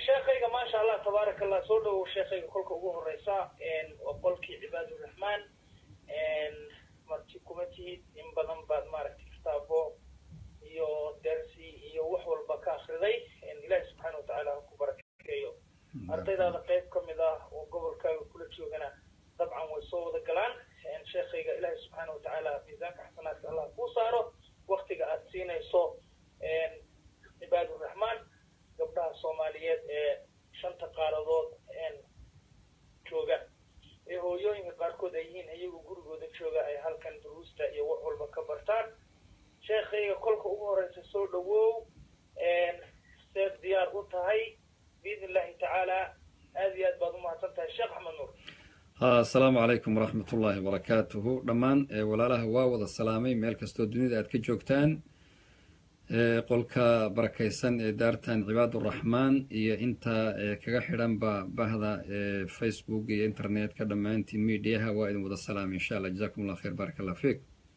sheekayga maasha allah tabaaraka allah soo dhowow sheekayga kolka ugu horeysa waa qolkii cibaaduraxmaan marti kuma tihid in badan baad maaragtay kitaabo iyo dersi iyo wax walba ka akriday ilaahi subxaana watacaala ha ku barakeeyo ardaydaada qayb ka mid ah oo gobolkaaga kula joogana dabcan way soo wada galaan sheekayga ilaahi subxaana watacaala miisaanka xasanaadka allah kuu saaro waktiga aad siinayso cibaaduraxmaan gabdhaha soomaaliyeed ee shanta qaaradood jooga ee hooyooyinka qaarkood ay yihiin iyagu gurigooda jooga ay halkan duruusta iyo wax walba ka bartaan sheekayga kolka ugu horeysa soo dhowow seed diyaar u tahay biidn illahi tacaala aad iyo aad baad umahadsan tahay sheekh axmed nuur asalaamu calaykum waraxmat ullaahi wabarakaatuhu dhammaan walaalaha waa wada salaamay meel kastoo dunida aad ka joogtaan qolka barakaysan ee daartan cibaaduraxmaan iyo inta kaga xidhanba bahda facebook iyo internetka dhammaantiin mediaha waa idin wada salaamay insha allah jazakum allah khayr barak allah fiik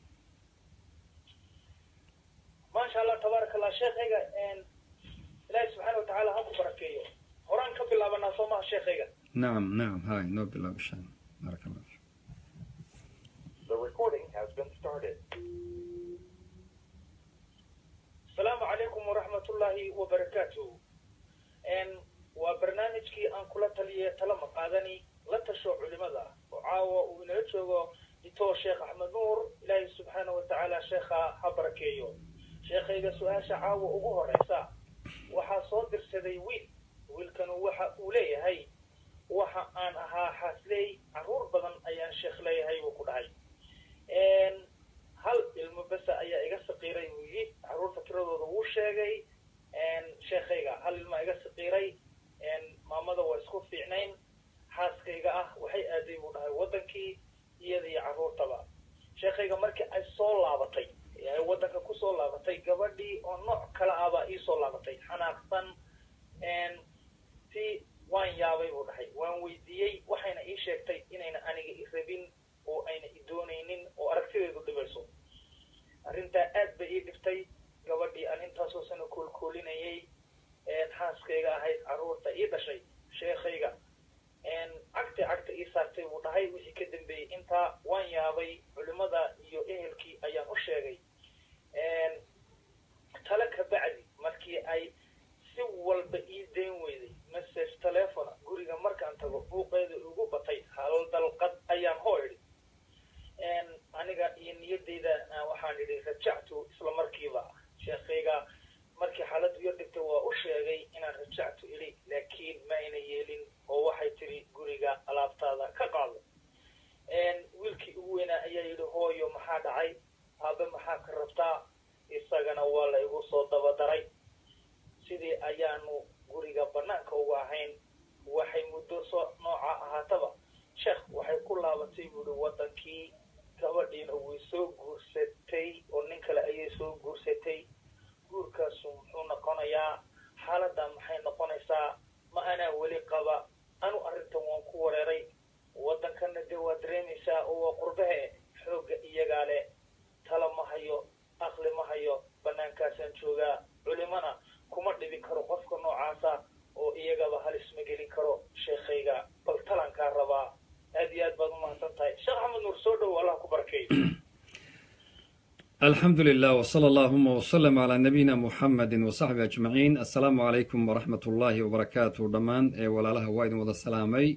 maasha allah tabaaraka allah sheekayga ilaahi subxaana watacaala ha ku barakeeyo horaan ka bilaabanaa soo maha sheekayga nacam nacam hay noo bilaab insha allah barak allah fiik The recording has been started. asalaamu calaykum waraxmat ullaahi wabarakaatuh waa barnaamijkii aan kula taliyay tala maqaadani la tasho culimada oo caawa uu inala joogo ditoo sheekh axmed nuur ilaahay subxaana watacaala sheekha ha barakeeyo sheekhayga su-aasha caawa ugu horeysa waxaa soo dirsaday wiil wiilkanu waxa uu leeyahay waxa aan ahaa xaasley carruur badan ayaan sheekh leeyahay buu ku dhahay hal ilmo besa ayaa iga saqiiray buu yidhi carruurta tiradooda wuu sheegay sheekhayga hal ilmaa iga saqiiray maamada waa isku fiicnayn xaaskayga ah waxay aaday buu dhahay waddankii iyada iyo carruurtaba sheekhayga markii ay soo laabatay ay waddanka kusoo laabatay gabadhii oo nooc kale ah baa iisoo laabatay xanaaqsan si waan yaabay buu dhahay waan weydiiyey waxayna ii sheegtay inayna aniga i rabin oo ayna i doonaynin oo aragtideedu dhibayso arrintaa aad bay ii dhibtay gabadhii aan intaasoo sano koolkoolinayay xaaskayga ahayd carruurta ii dhashay sheekhayga cagta cagta ii saartay buu dhahay wixii ka dambeeyey intaa waan yaabay culimada iyo ehelkii ayaan u sheegay tale ka bacdi markii ay si walba ii dayn weyday message telefona guriga markaan tago buuqeeda igu batay hal dalqad ayaan hoo idhi aniga iyo niyadeyda waxaan idhi rajactu isla markiiba sheekhayga markii xaaladdu yar dhigtay waa u sheegay inaan rajactu idhi laakiin ma ayna yeelin oo waxay tiri guriga alaabtaada ka qaado wiilkii ugu weynaa ayaa yidhi hooyo maxaa dhacay aabe maxaa ka rabtaa isagana waa la igu soo dabadaray sidii ayaanu guriga bannaanka uga ahayn waxay muddo soo nooca ahaataba sheekh waxay ku laabatay buuhi waddankii gabadhiina way soo guursatay oo nin kale ayay soo guursatay guurkaasu muxuu noqonayaa xaaladdan maxay noqonaysaa ma anaa weli qaba anu arrintan waan ku wareeray waddankana dee waa dareemaysaa oo waa qurbahe xoogga iyagaa leh tala ma hayo aqli ma hayo bannaankaasaan joogaa culimana kuma dhibi karo qofka noocaasa oo iyagaba halis ma gelin karo sheekhayga bal talankaa rabaa aad iyo aad baad umahadsan tahay sheekh axmed nuur soo dhow allah ku barakeeyo alxamdu lilah wsala allahuma wslm calaa nabiyina muxamedi wasaxbi ajmaciin assalaamu calaykum waraxmat ullaahi wabarakaatu dhammaan walaalaha waa idin wada salaamay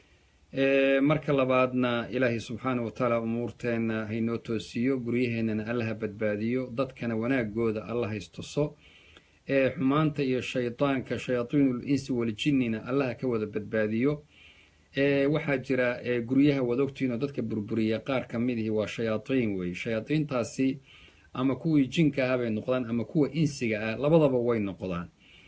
marka labaadna ilaahay subxaana wa tacaala umuurteenna haynoo toosiyo guryaheennana allaha badbaadiyo dadkana wanaagooda alla haystuso ee xumaanta iyo shaydaanka shayaatiinul insi waljinnina allaha ka wada badbaadiyo waxaa jira guryaha waad ogtihiinoo dadka burburiya qaar ka mid ihi waa shayaatiin weeye shayaadiintaasi ama kuwii jinka ah bay noqdaan ama kuwa insiga ah labadaba way noqdaan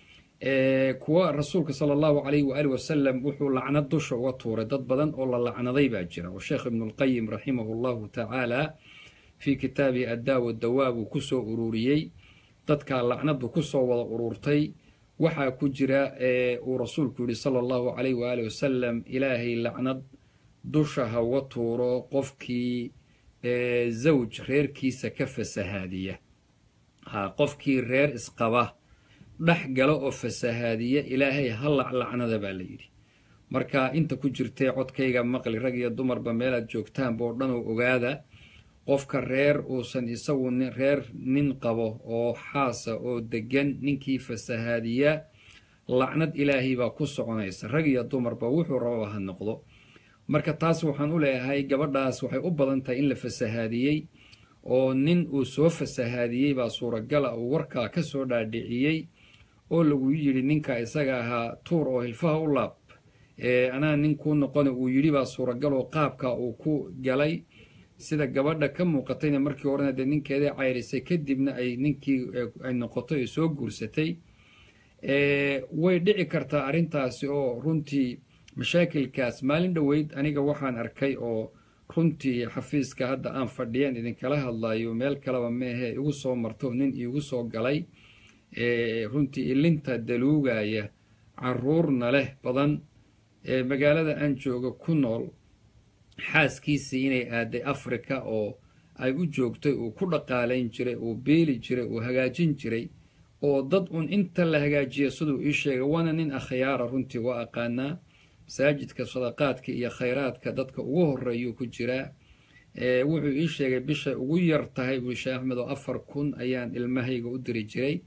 kuwa rasuulka sala allahu calayhi waali wasalam wuxuu lacnad dusha uga tuuray dad badan oo la lacnaday baa jira oo sheekh ibnulqayim raximahu llahu tacaala fii kitaabihi addaawa dawaa buu kusoo ururiyey dadkaa lacnadu kusoo wada ururtay waxaa ku jira uu rasuulku yihi sala allahu calayh waali wasalam ilaahay lacnad dusha ha uga tuuro qofkii zawj reerkiisa ka fasahaadiya ha qofkii reer isqaba dhex galo oo fasahaadiya ilaahay ha laclacnada baa la yidhi marka inta ku jirtee codkayga maqli rag iyo dumarba meelaad joogtaanba oo dhan oo ogaada qofka reer uusan isagu reer nin qabo oo xaasa oo deggan ninkii fasahaadiya lacnad ilaahay baa ku soconaysa rag iyo dumarba wuxuu rababa ha noqdo marka taas waxaan u leeyahay gabadhaas waxay u badan tahay in la fasahaadiyey oo nin uu soo fasahaadiyey baa suuragala uu warkaa ka soo dhaadhiciyey oo lagu yidhi ninka isaga ahaa tuur oo hilfaha u laab anaa nin kuu noqona uu yidhi baa suuragal oo qaabka uu ku galay sida gabadha ka muuqatayna markii horena dee ninkeedii cayrisay kadibna ay ninkii ay noqotay ay soo guursatay way dhici kartaa arrintaasi oo runtii mashaakilkaas maalin dhoweyd aniga waxaan arkay oo runtii xafiiska hadda aan fadhiyaan idinkala hadlayo meel kaleba meehe igu soo marto nin iigu soo galay runtii ilinta daluugaya caruurna leh badan magaalada aan jooga ku nool xaaskiisii inay aaday africa oo ay u joogtay uu ku dhaqaalayn jiray uu beeli jiray uu hagaajin jiray oo dad un inta la hagaajiya siduu ii sheegay waana nin akhyaara runtii waa aqaanaa masaajidka sadaqaadka iyo khayraadka dadka ugu horeeyuu ku jiraa wuxuu ii sheegay bishay ugu yar tahay buu sheekh axmed oo afar kun ayaan ilmahayga u diri jiray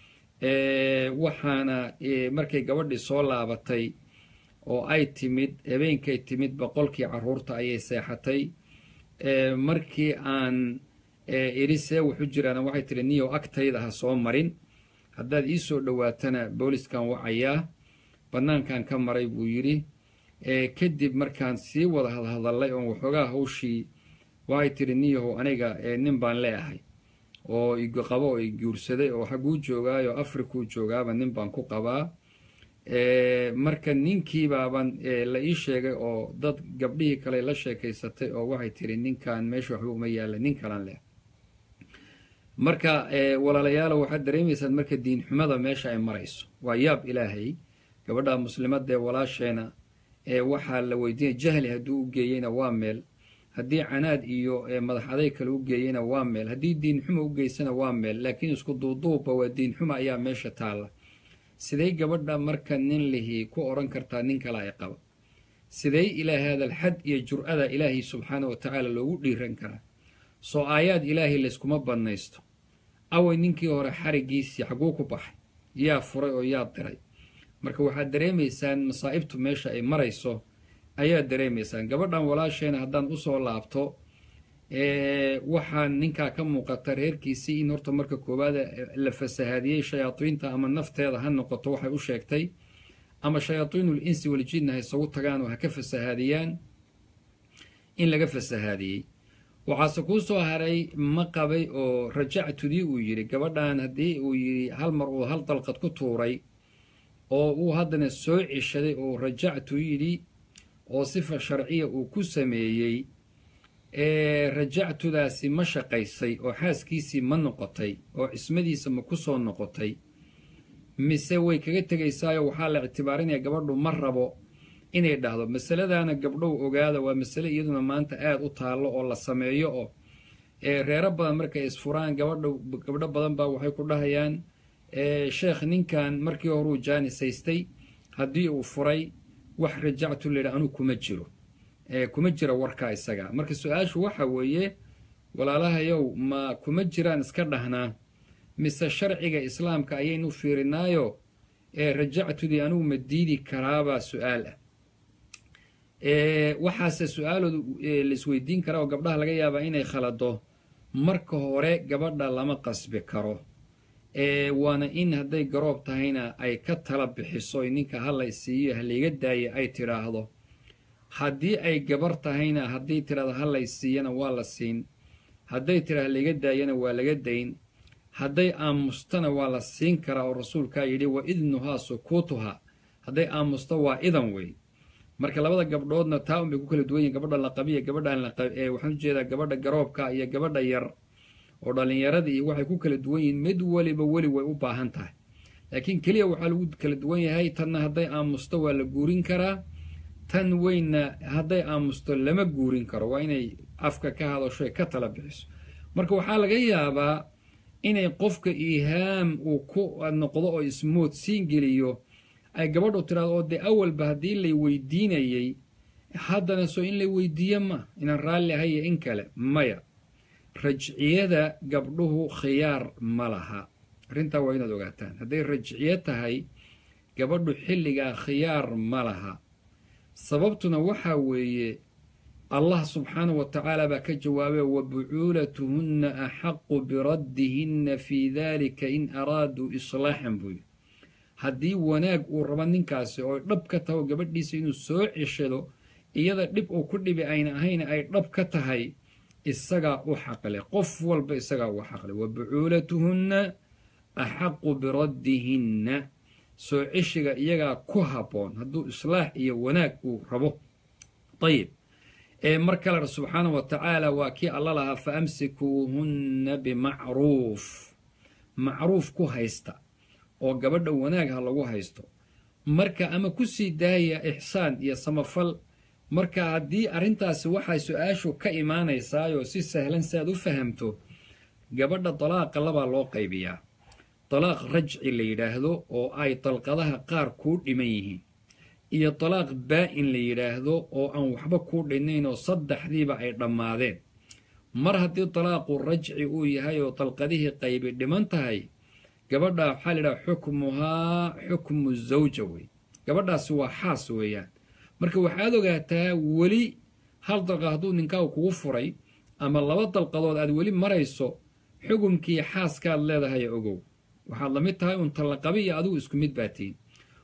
waxaana markay gabadhii soo laabatay oo ay timid habeenkay timid boqolkii caruurta ayay seexatay markii aan idhi see wuxu jiraana waxay tihi niyow agtayda ha soo marin haddaad ii soo dhowaatana booliskan wacayaa bannaankan ka maray buu yidhi kadib markaan sii wada hadhadallay oon waxoogaa hawshii waxay tihi niyahow aniga nin baan leeahay oo qabo oo i guursaday oo xagguu joogaayo afrikuu joogaaba nin baan ku qabaa marka ninkiibaaban la ii sheegay oo dad gabdhihii kale la sheekaysatay oo waxay tihi ninkan meesha waxba uma yaalla nin kalan leh marka walaalayaalo waxaad dareemaysaan marka diinxumada meesha ay marayso waa yaab ilaahay gabadha muslimadee walaasheena ee waxaa la weydiinaya jahli hadduu u geeyeyna waa meel haddii canaad iyo madax aday kale u geeyeyna waa meel haddii diinxuma u geysana waa meel laakiin isku duuduubba waa diinxuma ayaa meesha taalla siday gabadha marka nin lihii ku odhan kartaa nin kale ay qaba siday ilaa haadal xad iyo jur-ada ilaahay subxaana wa tacaala loogu dhiiran karaa soo aayaad ilaahay layskuma bannaysto away ninkii hore xarigiisii xagguu ku baxay yaa furay oo yaa diray marka waxaad dareemaysaan masaa'ibtu meesha ay marayso ayaad dareemaysaan gabadhan walaasheena haddaan usoo laabto waxaa ninkaa ka muuqata reerkiisii in horta marka koowaad la fasahaadiyey shayaadiinta ama nafteeda ha noqoto waxay u sheegtay ama shayaadiinul insi waljinna ha isagu tagaan oo ha ka fasahaadiyaan in laga fasahaadiyey waxaase kuu soo haray ma qabay oo rajactudii uu yidhi gabadhan haddii uu yidhi hal mar uu hal dalqad ku tuuray oo uu haddana soo ceshaday oo rajactu yidhi oo sifa sharciya uu ku sameeyey rajactudaasi ma shaqaysay oo xaaskiisii ma noqotay oo cismadiisa ma ku soo noqotay mise way kaga tegaysaayo waxaa la ictibaarinaya gabadhu ma rabo inay dhahdo masaladaana gabdhow ogaada waa masale iyaduna maanta aada u taallo oo la sameeyo oo reero badan markay isfuraan gabadha gabdho badan baa waxay ku dhahayaan sheekh ninkan markii horuu jaanisaystay haddii uu furay wax rajactu layidha anuu kuma jiro kuma jira warkaa isaga marka su-aashu waxa weeye walaalahayow ma kuma jiraan iska dhahnaa mise sharciga islaamka ayaynu fiirinaayo ee rajactudii anugu ma diidi karaabaa su-aal ah waxaase su-aaloodu laisweydiin karaa oo gabdhaha laga yaabaa inay khalado marka hore gabadha lama qasbi karo waana in hadday garoob tahayna ay ka tala bixiso ninka hala siiyo halayga daaya ay tidhaahdo haddii ay gabar tahayna hadday tidhahdo halay siiyana waa la siin hadday tidhahdo halayga daayana waa laga dayn hadday aamustana waa la siin karaa oo rasuulkaa yidhi wa idnuhaa sukuutuha hadday aamusto waa idan wey marka labada gabdhoodna taa un bay ku kala duwan yihin gabadha la qabiya gabadhaan waxaan ujeedaa gabadha garoobka iyo gabadha yar oo dhallinyarada iyo waxay ku kala duwan yihiin mid weliba weli way u baahan tahay laakiin keliya waxaa lagu kala duwan yahay tanna hadday aamusto waa la guurin karaa tan weynna hadday aamusto lama guurin karo waa inay afka ka hadasho ka tala bixiso marka waxaa laga yaabaa inay qofka iihaam uu ku noqdo oo ismoodsiin geliyo ay gabadhu tiraado oo dee awalba haddii lay weydiinayey haddana soo in lay weydiiyo ma inaan raalli ahayo in kale maya rajciyada gabdhuhu khiyaar ma laha arrintaa waa inaad ogaataan hadday rajciyo tahay gabadhu xilligaa khiyaar ma laha sababtuna waxaa weeye allah subxaanahu wa tacaala baa ka jawaabay wa bucuulatuhunna axaqu biraddihinna fii dalika in araaduu islaaxan buu yidhi haddii wanaag uu rabo ninkaasi oo dhab ka tahay oo gabadhiisa inuu soo ceshado iyada dhib uu ku dhibi ayna ahayna ay dhab ka tahay isagaa u xaqle qof walba isagaa u xaqle wa bucuulatuhunna axaqu biraddihinna soo ceshiga iyagaa ku habboon hadduu islaax iyo wanaag uu rabo ayib mar kale subxaana wa tacaala waa kii alla lahaa fa amsikuuhunna bimacruuf macruuf ku haysta oo gabadha wanaag ha lagu haysto marka ama ku sii daaya ixsaan iyo samafal marka haddii arrintaasi waxay su-aashu ka imaanaysaayoo si sahlan si aad u fahamto gabadha dalaaqa labaa loo qaybiyaa dalaaq rajci la yidhaahdo oo ay dalqadaha qaar kuu dhiman yihiin iyo dalaaq baa-in la yidhaahdo oo aan waxba kuu dhinnayn oo saddexdiiba ay dhammaadeen mar haddii dalaaqu rajci uu yahay oo dalqadihii qaybi dhiman tahay gabadha waxaa la yidhaha xukmuhaa xukmu zawja wey gabadhaasi waa xaas weeyaan marka waxaad ogaataa weli hal dalqa hadduu ninkaagu kugu furay ama laba dalqadood aad weli marayso xukumkii xaaskaad leedahay ogow waxaad la mid tahay un tallaqabi iyo adigu isku mid baatiin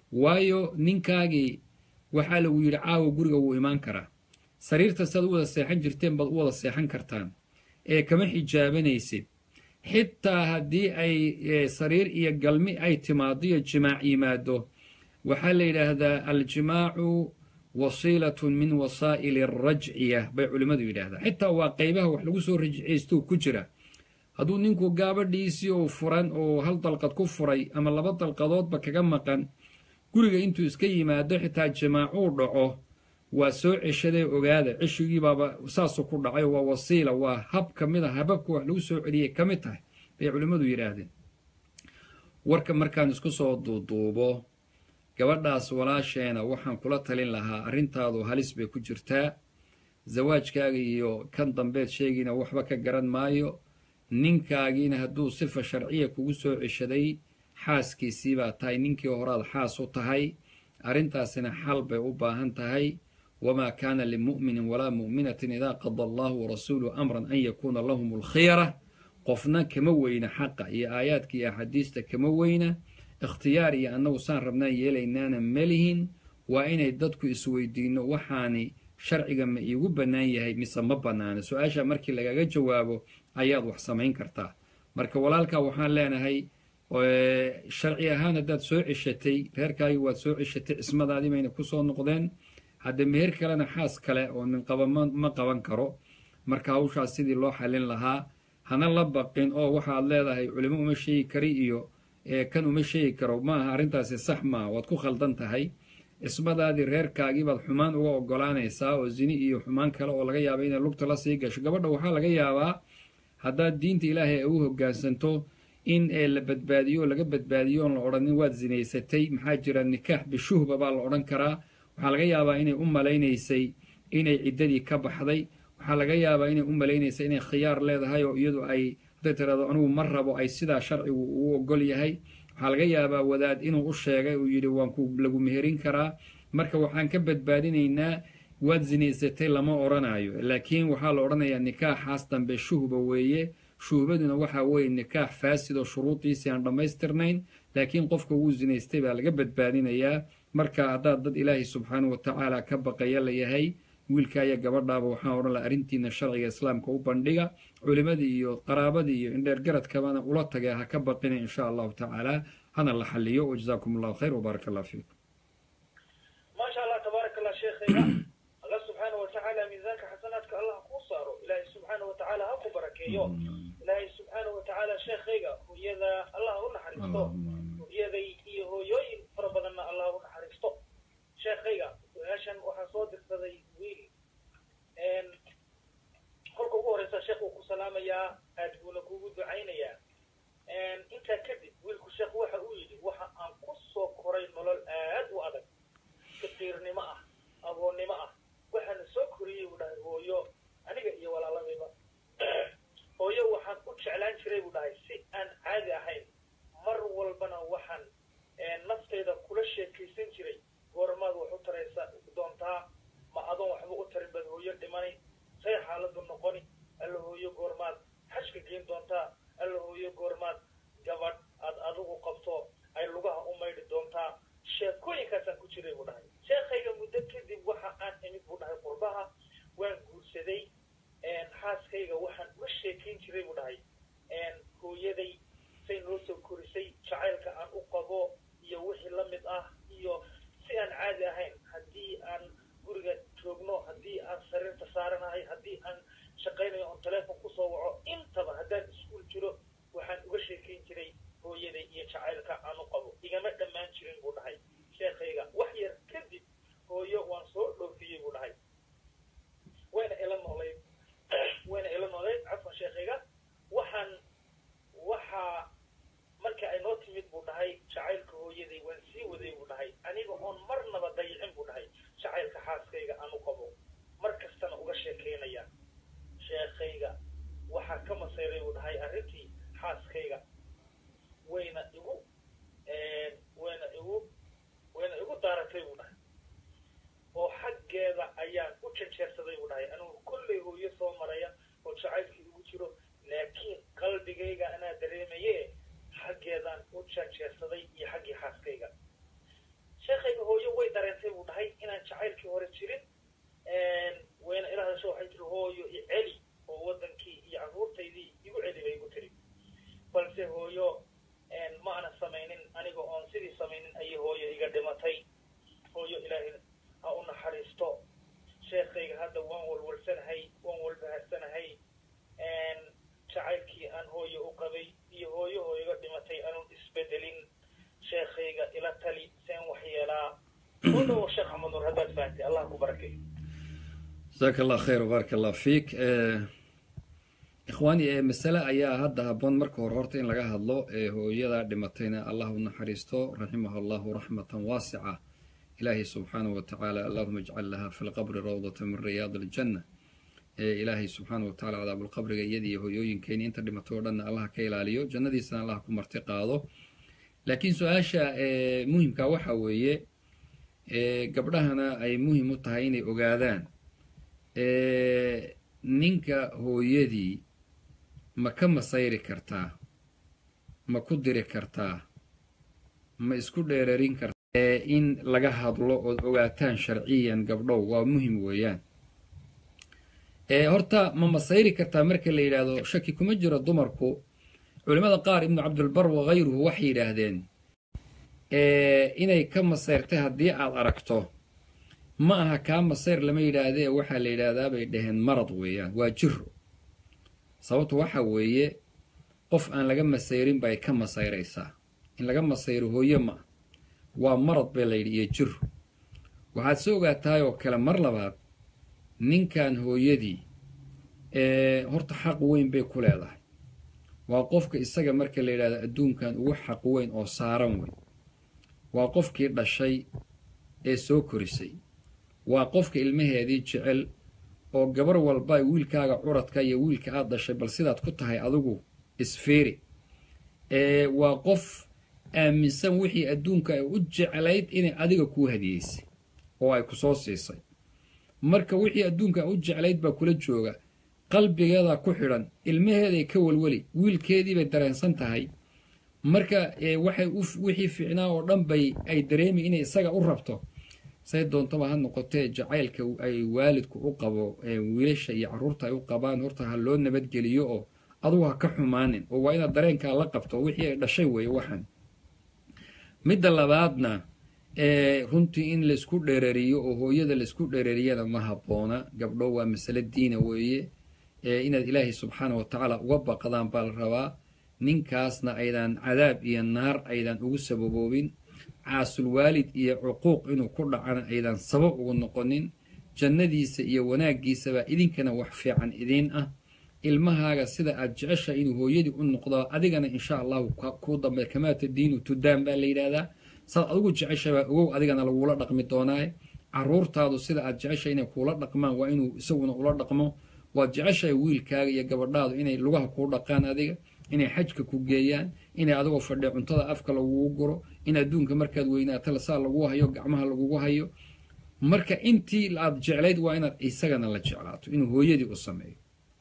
waayo ninkaagii waxaa lagu yidhi caawa guriga wuu imaan karaa sariirta siaad u wada seexan jirteen baad u wada seexan kartaan ee kama xijaabanaysid xitaa haddii ay sariir iyo galmi ay timaado iyo jimaac yimaado waxaa la yidhaahdaa aljimaacu wasiilatun min wasaa'ili arajciya bay culimmadu yidhaahdaa xitaa waa qaybaha wax lagu soo rajciystuu ku jira hadduu ninku gaabadhiisii uu furan oo hal dalqad ku furay ama laba dalqadoodba kaga maqan guriga intuu iska yimaado xitaa jimaacuu dhaco waa soo ceshadee ogaada ceshigiibaaba saasuu ku dhacay waa wasiila waa hab ka mid a hababka wax lagu soo celiyay ka mid tahay bay culimmadu yidhaahdeen warka markaan isku soo duuduubo gabadhaas walaasheena waxaan kula talin lahaa arrintaadu halis bay ku jirtaa zawaajkaaga iyo kan dambeed sheegiina waxba ka garan maayo ninkaagiina hadduu sifa sharciya kugu soo ceshaday xaaskiisii baa tahay ninkii horaad xaas u tahay arrintaasina xal bay u baahan tahay wamaa kaana limu'minin walaa mu'minatin idaa qada allahu warasuuluhu amran an yakuuna lahum alkhiyara qofna kama weyna xaqa iyo aayaadka iyo axaadiista kama weyna ikhtiyaar iyo annagu saan rabnaan yeelaynaana melihin waa inay dadku isweydiinno waxaani sharciga ma iigu bannaan yahay mise ma bannaana su-aasha markii lagaga jawaabo ayaad wax samayn kartaa marka walaalkaa waxaan leenahay sharci ahaan haddaad soo ceshatay reerkaagii waad soo ceshatay cismadaadii bayna ku soo noqdeen hadde meher kalena xaas kale oo ninqaba ma qaban karo marka hawshaas sidii loo xallin lahaa hana la baqin oo waxaad leedahay culimo uma sheegi kari iyo kan uma sheegi karo maaha arrintaasi sax maaha waad ku khaldan tahay cismadaadii reerkaagii baad xumaan uga ogolaanaysaa oo zini iyo xumaan kale oo laga yaaba inay lugta la sii gasho gabadha waxaa laga yaabaa haddaad diinta ilaahay ay u hoggaansanto in la badbaadiyo oo laga badbaadiyo oon la odhanin waad zinaysatay maxaa jira nikaax bishuhba baa la odhan karaa waxaa laga yaabaa inay u malaynaysay inay ciddadii ka baxday waxaa laga yaabaa inay u malaynaysay inay khiyaar leedahay oo iyadu ay hadday tiraado anigu ma rabo ay sidaa sharcigu uu ogol yahay waxaa laga yaabaa wadaad inuu u sheegay uu yidhi waan ku lagu meherin karaa marka waxaan ka badbaadinaynaa waad zinaysatay lama odhanaayo laakiin waxaa la odhanayaa nikaaxaas dambe shuhba weeye shuhbaduna waxaa weeye nikaax faasid oo shuruudiisii aan dhammaystirnayn laakiin qofka wuu zinaystay baa laga badbaadinayaa marka haddaad dad ilaahay subxaanau watacaala ka baqaya la yahay wiilka iyo gabadhaaba waxaan odhan laha arrintiina sharciga islaamka u bandhiga culimadii iyo qaraabadii iyo indheergaradkabana ula tagay ha ka baqina insha allahu tacaala hana la xaliyo wajazaakum allahu khayr wbaarak allah fiikum maasha allah tabaarak allah sheekhayga allah subxaana watacaala miisaanka xasanaadka allah kuu saaro ilaahay subxaana watacaala ha ku barakeeyo ilaahay subxaana watacaala sheekhayga hooyada allah u naxariisto hooyaday iyo hooyooyin fara badanna allah u naxariisto sheekhayga su-aashan waxaa soo dirsaday wiil kolka ugu horeysa sheekh uu ku salaamayaa aad buuna kugu ducaynayaa kadib wiilku sheekh waxa uu yidhi waxa aan ku soo koray nolol aad u adag faqiirnimo ah agoonnimo ah waxaana soo koriyey buu dhahay hooyo aniga iyo walaaladayba hooyo waxaan u jeclaan jiray buu dhahay si aan caadi ahayn mar walbana waxaan naftayda kula sheekaysan jiray goormaad wax u taraysa doontaa ma adoon waxba u tarin baad hooyo dhimani say xaaladu noqoni alla hooyo goormaad xashka geyn doontaa alla hooyo goormaad gabadh aad adigu qabto ay lugaha u maydhi doontaa sheekooyinkaasaan ku jiray buu dhahay sheekhayga muddo kadib waxa aan imid buu dhahay qurbaha waan guursaday xaaskayga waxaan uga sheekayn jiray buu dhahay hooyaday say noo soo korisay jacaylka aan u qabo iyo wixii la mid ah iyo si aan caadi ahayn haddii aan guriga joogno haddii aan sariirta saaranahay haddii aan shaqaynayo oon teleefon kusoo waco intaba haddaan iskuul jiro waxaan uga sheekayn jiray hooyaday iyo jacaylka aan u qabo igama dhammaan jirin buu dhahay sheekhayga wax yar kadib hooyo waan soo dhoofiyey buu dhahay wayna ila noolayd wayna ila noolayd cafwan sheekhayga waxaan waxaa marka ay noo timid buu dhahay jacaylka hooyaday waan sii waday buu dhahay aniga oon marnaba dayicin buu dhahay jacaylka xaaskayga aan u qabo mar kastana uga sheekaynaya sheekhayga waxaa ka masayray buu dhahay arrintii xaaskayga wayna igu wayna igu wayna igu daaratay buu dhahay oo xaggeeda ayaan u janjeersaday buu dhahay anigu kollay hooyo soo maraya oo jacaylkii igu jiro laakiin qalbigayga anaa dareemaye xaggeedaan u janjeersaday iyo xaggii xaaskayga sheekhayga hooyo way dareentay buu dhahay inaan jacaylkii hore jirin wayna ila hadasho waxay tiri hooyo i celi oo waddankii iyo carruurtaydii igu celi bay igu tiri balse hooyo ma ana samaynin aniga oon sidii samaynin ayay hooyo iga dhimatay hooyo ilaahay ha u naxariisto sheekhayga hadda waan walwalsanahay waan walbaharsanahay jacaylkii aan hooyo u qabay iyo hooyo oo iga dhimatay anuun isbedelin sheekhayga ila tali seen wax yeelaa u dhowo sheekh axmed nur haddaad fahamtay allah ku barakay jazaaka allah khayr wbaaraka allah fiik ikhwaani masale ayaa hadda habboon marka hore horta in laga hadlo hooyada dhimatayna allah u naxariisto raximaha allahu raxmatan waasica ilaahay subxaanahu wa tacaala allahuma ijcal laha fi lqabri rawdata min riyaad aljanna ilaahay subxaana wa tacala cadaabulqabriga iyadii hooyooyinkeeni inta dhimatay oo dhanna allah ka ilaaliyo jannadiisana allah ku marti qaado laakiin su-aasha muhimka waxa weeye gabdhahana ay muhim u tahay inay ogaadaan ninka hooyadii ma ka masayri kartaa ma ku diri kartaa ma isku dheerarin kartaa in laga hadlo ood ogaataan sharciyan gabdhow waa muhim weeyaan horta ma masayri kartaa marka la yidhaahdo shaki kuma jiro dumarku culimmada qaar ibnu cabdilbar wakayruhu waxay yidhaahdeen inay ka masayrtay haddii aad aragto ma aha kaa masayr lama yidhaahdee waxaa la yidhaahdaa bay dhaheen marad weeyaan waa jiro sababtu waxa weeye qof aan laga masayrin bay ka masayraysaa in laga masayro hooye ma ah waa marad bay layidhi iyo jiro waxaad se ogaatahay oo kale mar labaad ninkan hooyadii horta xaq weyn bay ku leedahay waa qofka isaga marka la yidhahdo adduunkan ugu xaq weyn oo saaran wey waa qofkii dhashay ee soo korisay waa qofka ilmaheedii jecel oo gabar walba wiilkaaga curadka iyo wiilka aad dhashay bal sidaad ku tahay adigu isfiiri waa qof aaminsan wixii adduunka ay u jeclayd inay adiga kuu hadiyeysay oo ay ku soo siisay marka wixii adduunka u jeclayd baa kula jooga qalbigeeda ku xidhan ilmaheeday ka welweli wiilkeediibay dareensan tahay marka waxay wixii fiicnaa oo dhan bay ay dareemi inay isaga u rabto say doontaba ha noqotee jacaylka ay waalidku u qabo wiilasha iyo carruurta ay u qabaan horta ha loo nabadgeliyo oo adugu ha ka xumaanin oo waa inaad dareenkaa la qabto wixii ay dhashay weeye waxan midda labaadna runtii in laisku dhereriyo oo hooyada laisku dhereriyana ma habboona gabdho waa masale diina weeye inaad ilaahay subxaana wa tacaala uga baqdaan baa la rabaa ninkaasna aydan cadaab iyo naar aydan ugu sababoobin caasulwaalid iyo cuquuq inuu ku dhacana aydan sabab ugu noqonin jannadiisa iyo wanaaggiisabaa idinkana wax fiican idiin ah ilmahaaga sida aad jecesha inuu hooyadii u noqdo adigana insha allahu kuu dambe kamaata diinu tudaan baa la yidhaahdaa saad adigu jeceshabaa ogow adigana lagula dhaqmi doonaaye caruurtaadu sida aad jecesha inay kuula dhaqmaan waa inuu isaguna ula dhaqmo waad jeceshahay wiilkaaga iyo gabadhaadu inay lugaha kuu dhaqaan adiga inay xajka ku geeyaan inay adigoo fadhiya cuntada afka lagugu guro in adduunka markaad weynaato saa lagu hayo gacmaha lagugu hayo marka intii aad jeclayd waa inaad isagana la jeclaato inuu hooyadii u sameeyo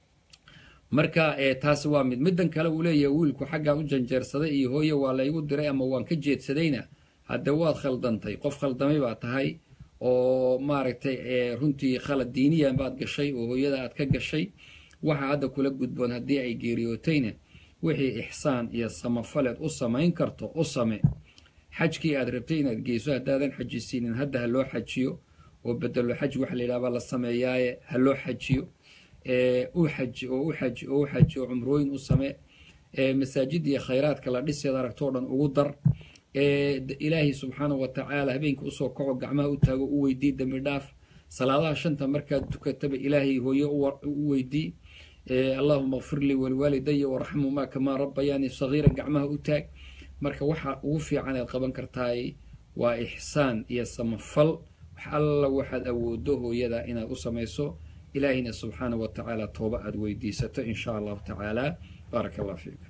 marka taasi waa mid middan kale uu leeyahay wiilku xaggaan u janjeersaday iyo hooye waa laygu diray ama waan ka jeedsadayna hadde waad khaldantay qof khaldamay baa tahay oo maaragtay runtii khalad diiniyan baad gashay oo hooyada aad ka gashay waxa hadda kula gudboon haddii ay geeriyootayna wixii ixsaan iyo samafaleed u samayn karto u same xajkii aad rabtay inaad geyso haddaadan xajisiinin hadda ha loo xajiyo oo bedelo xaj waxa la yidhaha baa la sameeyaaye ha loo xajiyo u xaji oo u xaji oo u xaji oo cumrooyin u same masaajid iyo khayraadka la dhiseed aragtoo dhan ugu dar ilaahay subxaanahu wa tacaala habeenkii usoo kaco gacmaha u taago u weydii dembi dhaaf salaadaha shanta markaad tukataba ilaahay hooye u weydii allahuma kfir lii waliwaalidaya waraxmumaa kamaa rabbayaani sagiiran gacmaha u taag marka waxa ugu fiican aad qaban kartaay waa ixsaan iyo samafal wax alla waxaad awoodo hooyada inaad u samayso ilaahina subxaanahu wa tacaala tooba aad weydiisato in sha allahu tacaala baaraka allah fiik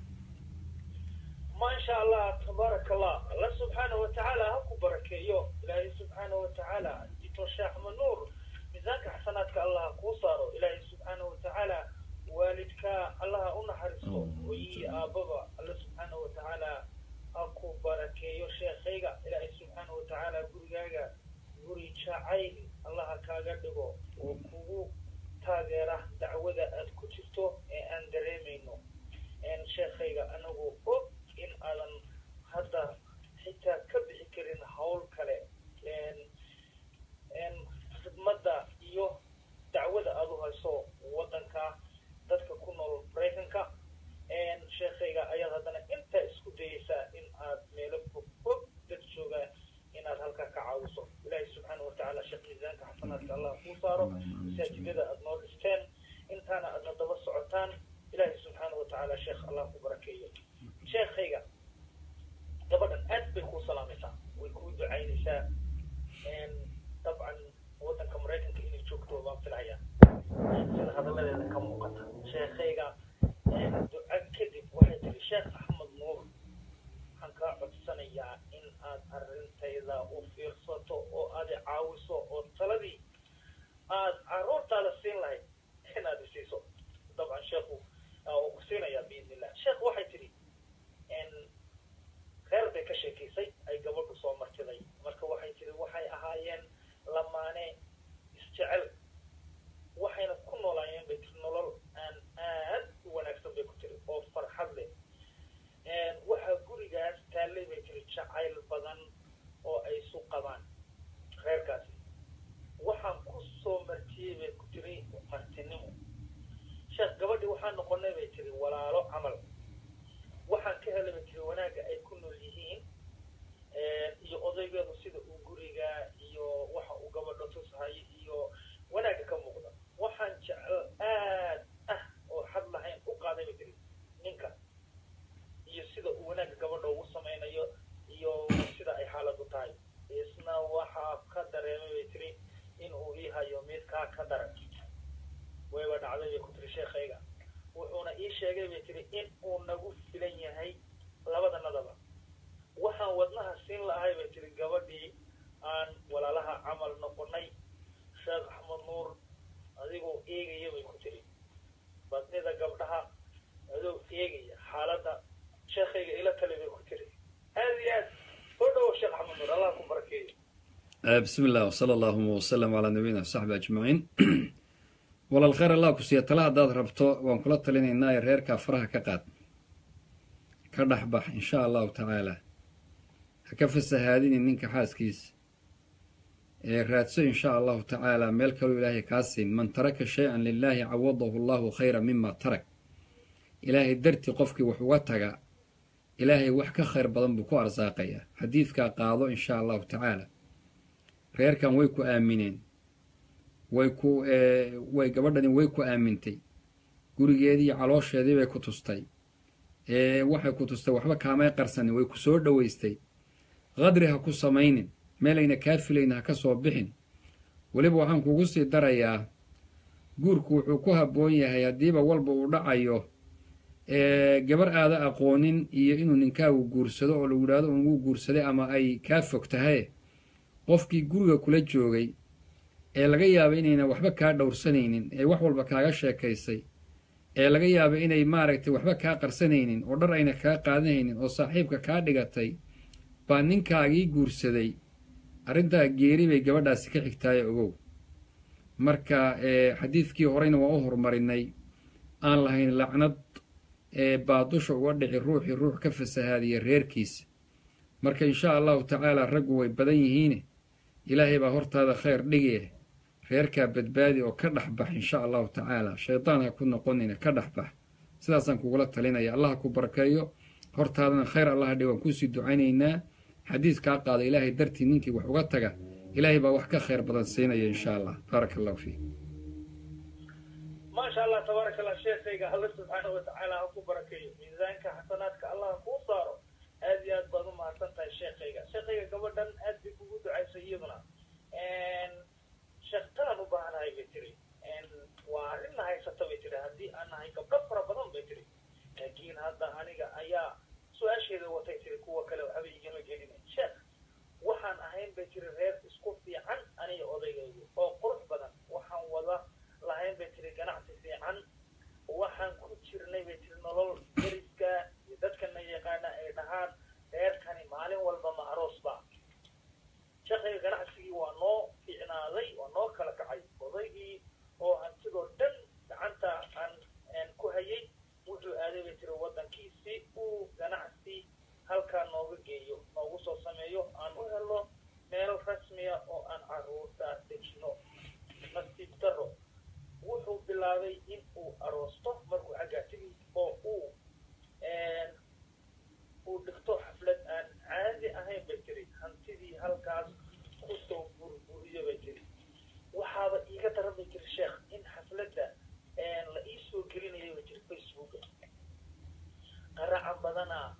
ما شاء الله تبارك الله الله سبحانه وتعالى هكو بركيو إلهي سبحانه وتعالى جيتو الشيخ منور ميزانك حسناتك الله كوصارو إلهي سبحانه وتعالى والدك الله أنحرسو وي آبابا الله سبحانه وتعالى هكو بركيو شيخيغا إلهي سبحانه وتعالى قريغاغا قري شاعين الله كاغدغو وكوغو تاغيره دعوة أد كترتو أن دريمينو أن شيخيغا أنغو أوب in aadan hadda xitaa ka bixi karin hawl kale khidmadda iyo dacwada aad u hayso waddanka dadka ku nool maraykanka sheekhayga ayaad haddana intaa isku dayeysaa in aad meelo fog fog dad jooga inaad halkaa ka caawiso ilaahay subxaana watacaala sheekh miisaanka xasanaadka allah kuu saaro masaajidada aad noo dhisteen intaana aadna daba socotaan ilaahay subxaana watacaala sheekh allah ku barakeeyo sheekhayga gabadhan aad bay kuu salaamaysaa way kuu ducaynaysaa dabcan waddanka maraykanka inay joogto baan filayaa sida hadalladeeda ka muuqata sheekhayga duca kadib waxay tiri sheekh axmed nuur waxaan kaa codsanayaa in aad arrintayda u fiirsato oo aad i caawiso oo taladii aad carruurtaada siin lahayd inaad isiiso dabcan sheekhu uu ku siinayaa biidni illah sheekh waxay tidhi reer bay ka sheekaysay ay gabadhu soo martiday marka waxay tiri waxay ahaayeen lamaane isjecel waxayna ku noolaayeen bay tiri nolol aan aad u wanaagsan bay ku tiri oo farxad leh waxaa gurigaas taallay bay tiri jacayl badan oo ay isu qabaan reerkaasi waxaan ku soo martiyey bay ku tiri martinimo sheekh gabadhii waxaan noqonay bay tiri walaalo camal waxaan ka helay bay tiri wanaagga ay ku nool yihiin iyo odaygeedu sida uu guriga iyo waxa uu gabadho tusahayo iyo wanaagga ka muuqda waxaan jecel aad ah oo xad lahayn u qaaday bay tiri ninka iyo sida uu wanaagga gabadha ugu samaynayo iyo sida ay xaaladu tahay isna waxaa ka dareemay bay tiri in uu ii hayo midkaa ka daran wayba dhacday bay ku tiri sheekhayga wuxuuna ii sheegay bay tiri in uu nagu filan yahay labadanadaba waxaan wadnaha siin lahay bay tiri gabadhii aan walaalaha camal noqonay sheekh axmed nuur adigoo eegaya bay ku tiri badnida gabdhaha adoo eegaya xaaladda sheekhayga ila tali bay ku tiri aad iyo aad soo dhawo sheekh axmed nuur allah ku barakeeyo bismi illah wsala allahuma wsalam calaa nabiyina wsaxbi ajmaciin walaal khayr allah ku siiya tala haddaad rabto waan kula talinaynaa ee reerkaa faraha ka qaad ka dhex bax insha allahu tacaala ha ka fasahaadinin ninka xaaskiisa ee raadso insha allahu tacaala meel kaloo ilaahay kaa siin man taraka shay-an lilaahi cawadahu allahu khayra mima tarak ilaahay dartii qofkii wax uga taga ilaahay wax ka khayr badan buu ku arsaaqayaa xadiidkaa qaado insha allahu tacaala reerkan way ku aamineen way ku way gabadhani way ku aamintay gurigeedii iyo caloosheedii bay ku tustay waxay ku tustay waxba kaamay qarsanin way ku soo dhoweystay qadri ha ku samaynin meelayna kaa filayna ha ka soo bixin weliba waxaan kugu sii darayaa guurku wuxuu ku habboon yahay haddiiba walba uu dhacayo gabar aada aqoonin iyo inuu ninkaagu guursado oo lagu yidhahdo ungu guursaday ama ay kaa fog tahay qofkii guriga kula joogay ee laga yaaba inayna waxba kaa dhowrsanaynin ee wax walba kaaga sheekaysay ee laga yaaba inay maaragtay waxba kaa qarsanaynin oo dhar ayna kaa qaadanaynin oo saaxiibka kaa dhigatay baa ninkaagii guursaday arrintaa geeri bay gabadhaasi ka xigtaaye ogow marka xadiidkii horeyna waa u horumarinay aan lahayn lacnad baa dusha uga dhici ruuxii ruux ka fasahaadiya reerkiisa marka insha allahu tacaala raggu way badan yihiine ilaahay baa hortaada khayr dhigi reerkaa badbaadi oo ka dhex bax insha allahu tacaala shaydaan ha ku noqonina ka dhex bax sidaasaan kugula talinaya allah ku barakeeyo hortaadana khayr allaha dhig waan kuusii ducaynaynaa xadiis kaa qaada ilaahay dartii ninkii wax uga taga ilaahay baa wax ka khayr badan siinaya insha allah baaraka allahu fiik maasha allah tabaaraka allah sheekayga alla subxaana watacaala ha ku barakeeyo miisaanka xasanaadka allah kuu saaro aad iyo aad baad u mahadsan tahay sheekayga sheekayga gabadhan aad bay kugu ducaysay iyaduna sheektaan u baahanahay bay tiri waa arrinna haysata bay tiri haddii aan nahay gabdho fara badan bay tiri laakiin hadda aniga ayaa su-aasheeda watay tiri kuwa kale waxba igama gelina sheekh waxaan ahayn bay tiri reer isku fiican aniga odaygaygu oo qurux badan waxaan wada lahayn bay tiri ganacsi fiican waxaan ku jirnay bay tiri nolol deriska iyo dadkana yaqaana ay dhahaan reerkani maalin walba ma aroos ba sheekayga ganacsigii waa noo fiicnaaday waa noo kala kacay odaygii oo hantidoo dhan gacanta aan ku hayay wuxuu aaday bay tiri waddankii si uu ganacsi halkaa nooga geeyo noogu soo sameeyo aan u helo meel rasmiya oo aan caruurta dejino nasiib daro wuxuu bilaabay in uu aroosto markuu xaggaa tegi oo uu uu dhigto xaflad aan caadi ahayn bay tiri hantidii halkaas kusoo burburiyo bay tiri waxaaba iiga daran bay tiri sheekh in xafladda la ii soo gelinaya bay tiri facebooka qaraca badanaa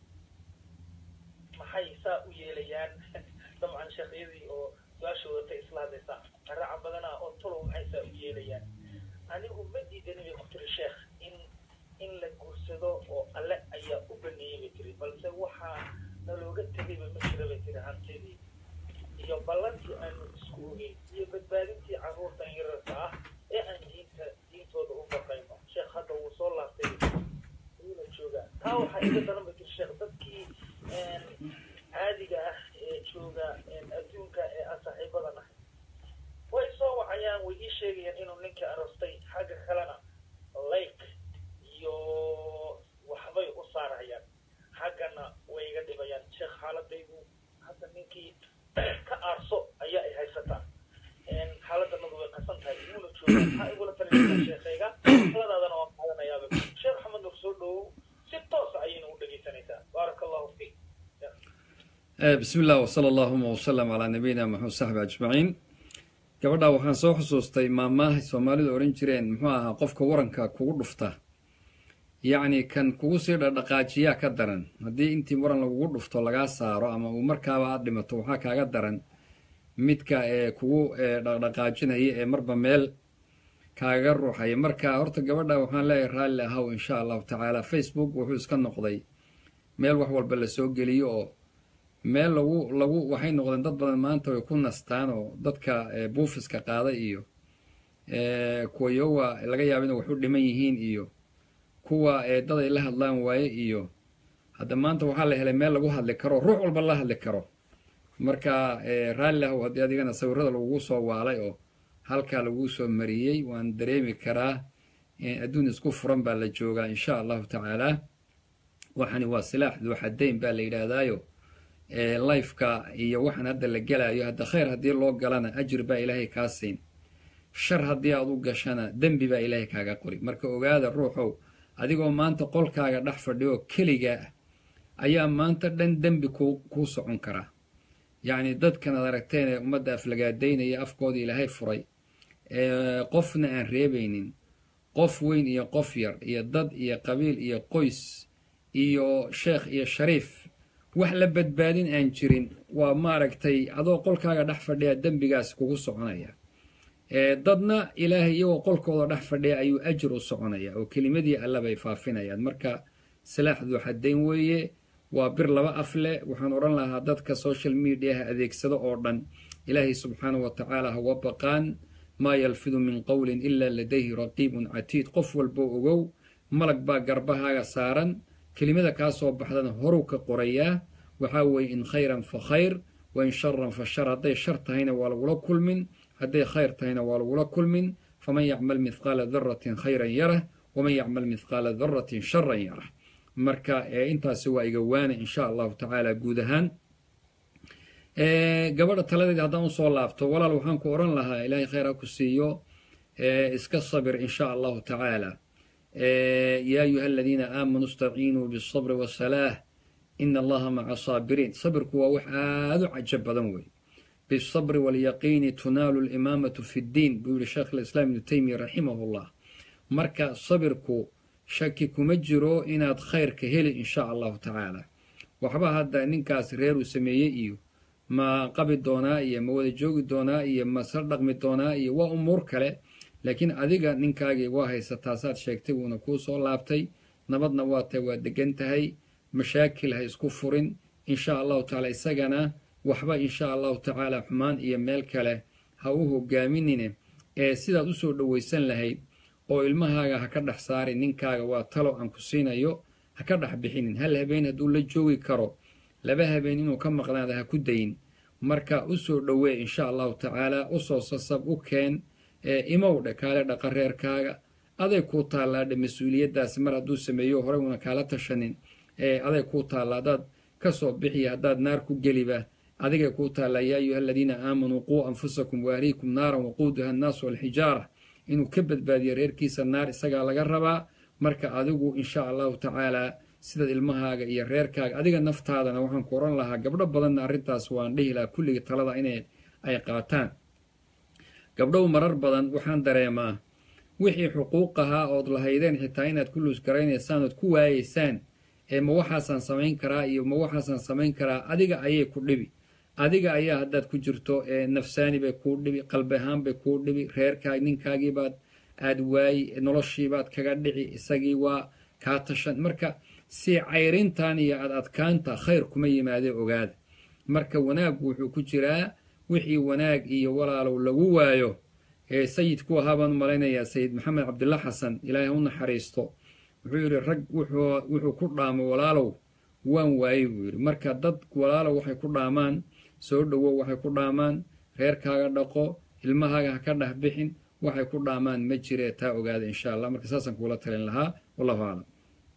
maxay saa u yeelayaan dabcan sheekhyadii oo su-aasha wadatay isla hadlaysaa qaraca badanaa oo tolow maxay saa u yeelayaan anigu ma diidani bay ku tiri sheekh in in la guursado oo alle ayaa u baneeyey bay tiri balse waxaa nalooga tegayba ma jira bay tiri hantidii iyo ballantii aanu isku ogeyn iyo badbaadintii carruurtan yararka ah ee aan diinta diintooda u baqayno sheekh hadda wuu soo laabtay wuuna joogaa taa waxaa iga daran bay tiri sheekh dadkii caadiga ah ee jooga adduunka ee aan saaxiibada nahay way soo wacayaan way ii sheegayaan inuu ninkii aroostay xagga kalena like iyo waxbay u saarayaan xaggana way iga dhibayaan sheekh xaaladaydu hadda ninkii ka aarso ayaa ay haysataa xaaladanadu way qasan tahay wuuna joogaa maxaa igula talinaysaa sheekayga taladaadana waan qaadanayaaba sheekh maxamed nur soo dhowow si toosa ayayna u dhegaysanaysaa baaraka allahu fiik bismi illah wsala allahuma wsalam calaa nabiyina maxamed saxbi ajmaciin gabadhaa waxaan soo xusuustay maamaahay soomaalidu odhan jireen muxuu ahaa qofka waranka kugu dhufta yacni kan kugu sii dhadhaqaajiyaa ka daran haddii intii waran lagugu dhufto lagaa saaro ama uu markaaba aad dhimato waxaa kaaga daran midka ee kugu dhaqdhaqaajinaya ee marba meel kaagaga ruuxaya marka horta gabadha waxaan leeyahay raalli ahaw insha allahu tacaala facebook wuxuu iska noqday meel wax walba lasoo geliyo oo meel lagu lagu waxay noqdeen dad badan maanta way ku nastaan oo dadka buufiska qaada iyo kuwa yowa laga yaaba inay wax u dhiman yihiin iyo kuwa dad ay la hadlaan waaye iyo hadda maanta waxaa la helay meel lagu hadli karo ruux walba la hadli karo marka raalli ahow haddii adigana sawirada lagugu soo waalay oo halkaa lagu soo mariyey waan dareemi karaa adduun isku furan baa la joogaa insha allahu tacaala waxani waa silaax duuxadayn baa la yidhaahdaayo lifeka iyo waxaan hadda la gelaayo hadda khayr haddii loo galana ajir baa ilaahay kaa siin shar haddii aad u gashana dembi baa ilaahay kaaga qori marka ogaada ruuxow adigoo maanta qolkaaga dhex fadhiyo keligaa ah ayaa maanta dhan dembi ku kuu socon karaa yacni dadkan ad aragteen ee ummadda aflagaadaynaya afkooda ilaahay furay qofna aan reebaynin qof weyn iyo qof yar iyo dad iyo qabiil iyo qoys iyo sheekh iyo shariif wax la badbaadin aan jirin waa maaragtay adoo qolkaaga dhex fadhiya dembigaas kugu soconaya dadna ilaahay iyagoo qolkooda dhex fadhiya ayuu ajir u soconaya oo kelimadii alla bay faafinayaan marka silaaxdu xadayn weeye waa bir laba af leh waxaan odhan lahaa dadka social mediaha adeegsado oo dhan ilaahay subxaanahu wa tacaala hawa baqaan maa yalfidu min qowlin ilaa ladayhi raqiibun catiid qof walboo ogow malag baa garbahaaga saaran kelimada kaa soo baxdana horuu ka qorayaa waxaa weeye in khayran fa khayr wa in sharan fa shar hadday shar tahayna waa lagula kulmin hadday khayr tahayna waa lagula kulmin faman yacmal mithqaala daratin khayran yarah waman yacmal mithqaala daratin sharan yarah marka intaasi waa iga waana insha allahu tacaala guud ahaan gabadha taladeeda haddaan usoo laabto walaal waxaan ku odhan lahaa ilaahay khayr ha ku siiyo iska sabir insha allahu tacaala yaa ayuha aladiina aamanuu istaciinuu bisabri wasalaah ina allaha maca saabiriin sabirku waa wax aada u cajab badan wey bisabri walyaqiini tunaalu limaamatu fi ddiin buu yihi sheekh alislaam ibnu teymiya raximah llah marka sabirku shaki kuma jiro inaad khayrka heli insha allahu tacaala waxba hadda ninkaas reer uu sameeyey iyo ma qabi doonaa iyo ma wada joogi doonaa iyo ma sla dhaqmi doonaa iyo waa umuur kale laakiin adiga ninkaagii waa haysataa saad sheegtay wuuna kuu soo laabtay nabadna waa tahay waa degan tahay mashaakil ha isku furin insha allahu tacaala isagana waxba insha allahu tacaala xumaan iyo meel kale ha u hogaaminine ee sidaad usoo dhowaysan lahayd oo ilmahaaga ha ka dhex saari ninkaaga waa talo aan ku siinayo ha ka dhex bixinin hal habeen hadduu la joogi karo laba habeen inuu ka maqnaada ha ku dayin marka usoo dhowee insha allahu tacaala usoo sasab u keen imow dhe kaale dhaqa reerkaaga aday kuu taallaadhe mas-uuliyaddaasi mar hadduu sameeyo horey una kaala tashanin aday kuu taalla haddaad ka soo bixiya haddaad naar ku geliba adigay kuu taallaa yaa ayuha aladiina aamanuu quu anfusakum waahliikum naaran waquuduha annaasu walxijaara inuu ka badbaadiyo reerkiisa naar isagaa laga rabaa marka adigu insha allahu tacaalaa sidaad ilmahaaga iyo reerkaaga adiga naftaadana waxaan ku odhan lahaa gabdho badanna arrintaas waan dhihi lahaa kulligii talada inay ay qaataan gabdhow marar badan waxaan dareemaa wixii xuquuq ahaa ood lahaydeen xitaa inaad ku luusgaraynaysaan ood ku waayeysaan ee ma waxaasaan samayn karaa iyo ma waxaasaan samayn karaa adiga ayay ku dhibi adiga ayaa haddaad ku jirto nafsaani bay kuu dhibi qalbi ahaan bay kuu dhibi reerkaag ninkaagiibaad aad waayi noloshiibaad kaga dhici isagii waa kaa tashan marka sii cayrintan iyo ad adkaanta khayr kuma yimaadee ogaada marka wanaaggu wuxuu ku jiraa wixii wanaag iyo walaalow lagu waayo ee sayidku ahaa baan u malaynayaa sayid maxamed cabdilla xasan ilaahay u naxariisto wuxuu yidhi rag wuxuu ku dhaamay walaalow waan waayey buu yidhi marka dad walaalow waxay ku dhaamaan soo dhowow waxay ku dhaamaan reerkaaga dhaqo ilmahaaga ha ka dhex bixin waxay ku dhaamaan ma jiree taa ogaada insha allah marka saasaan kuula talin lahaa wallahu aclam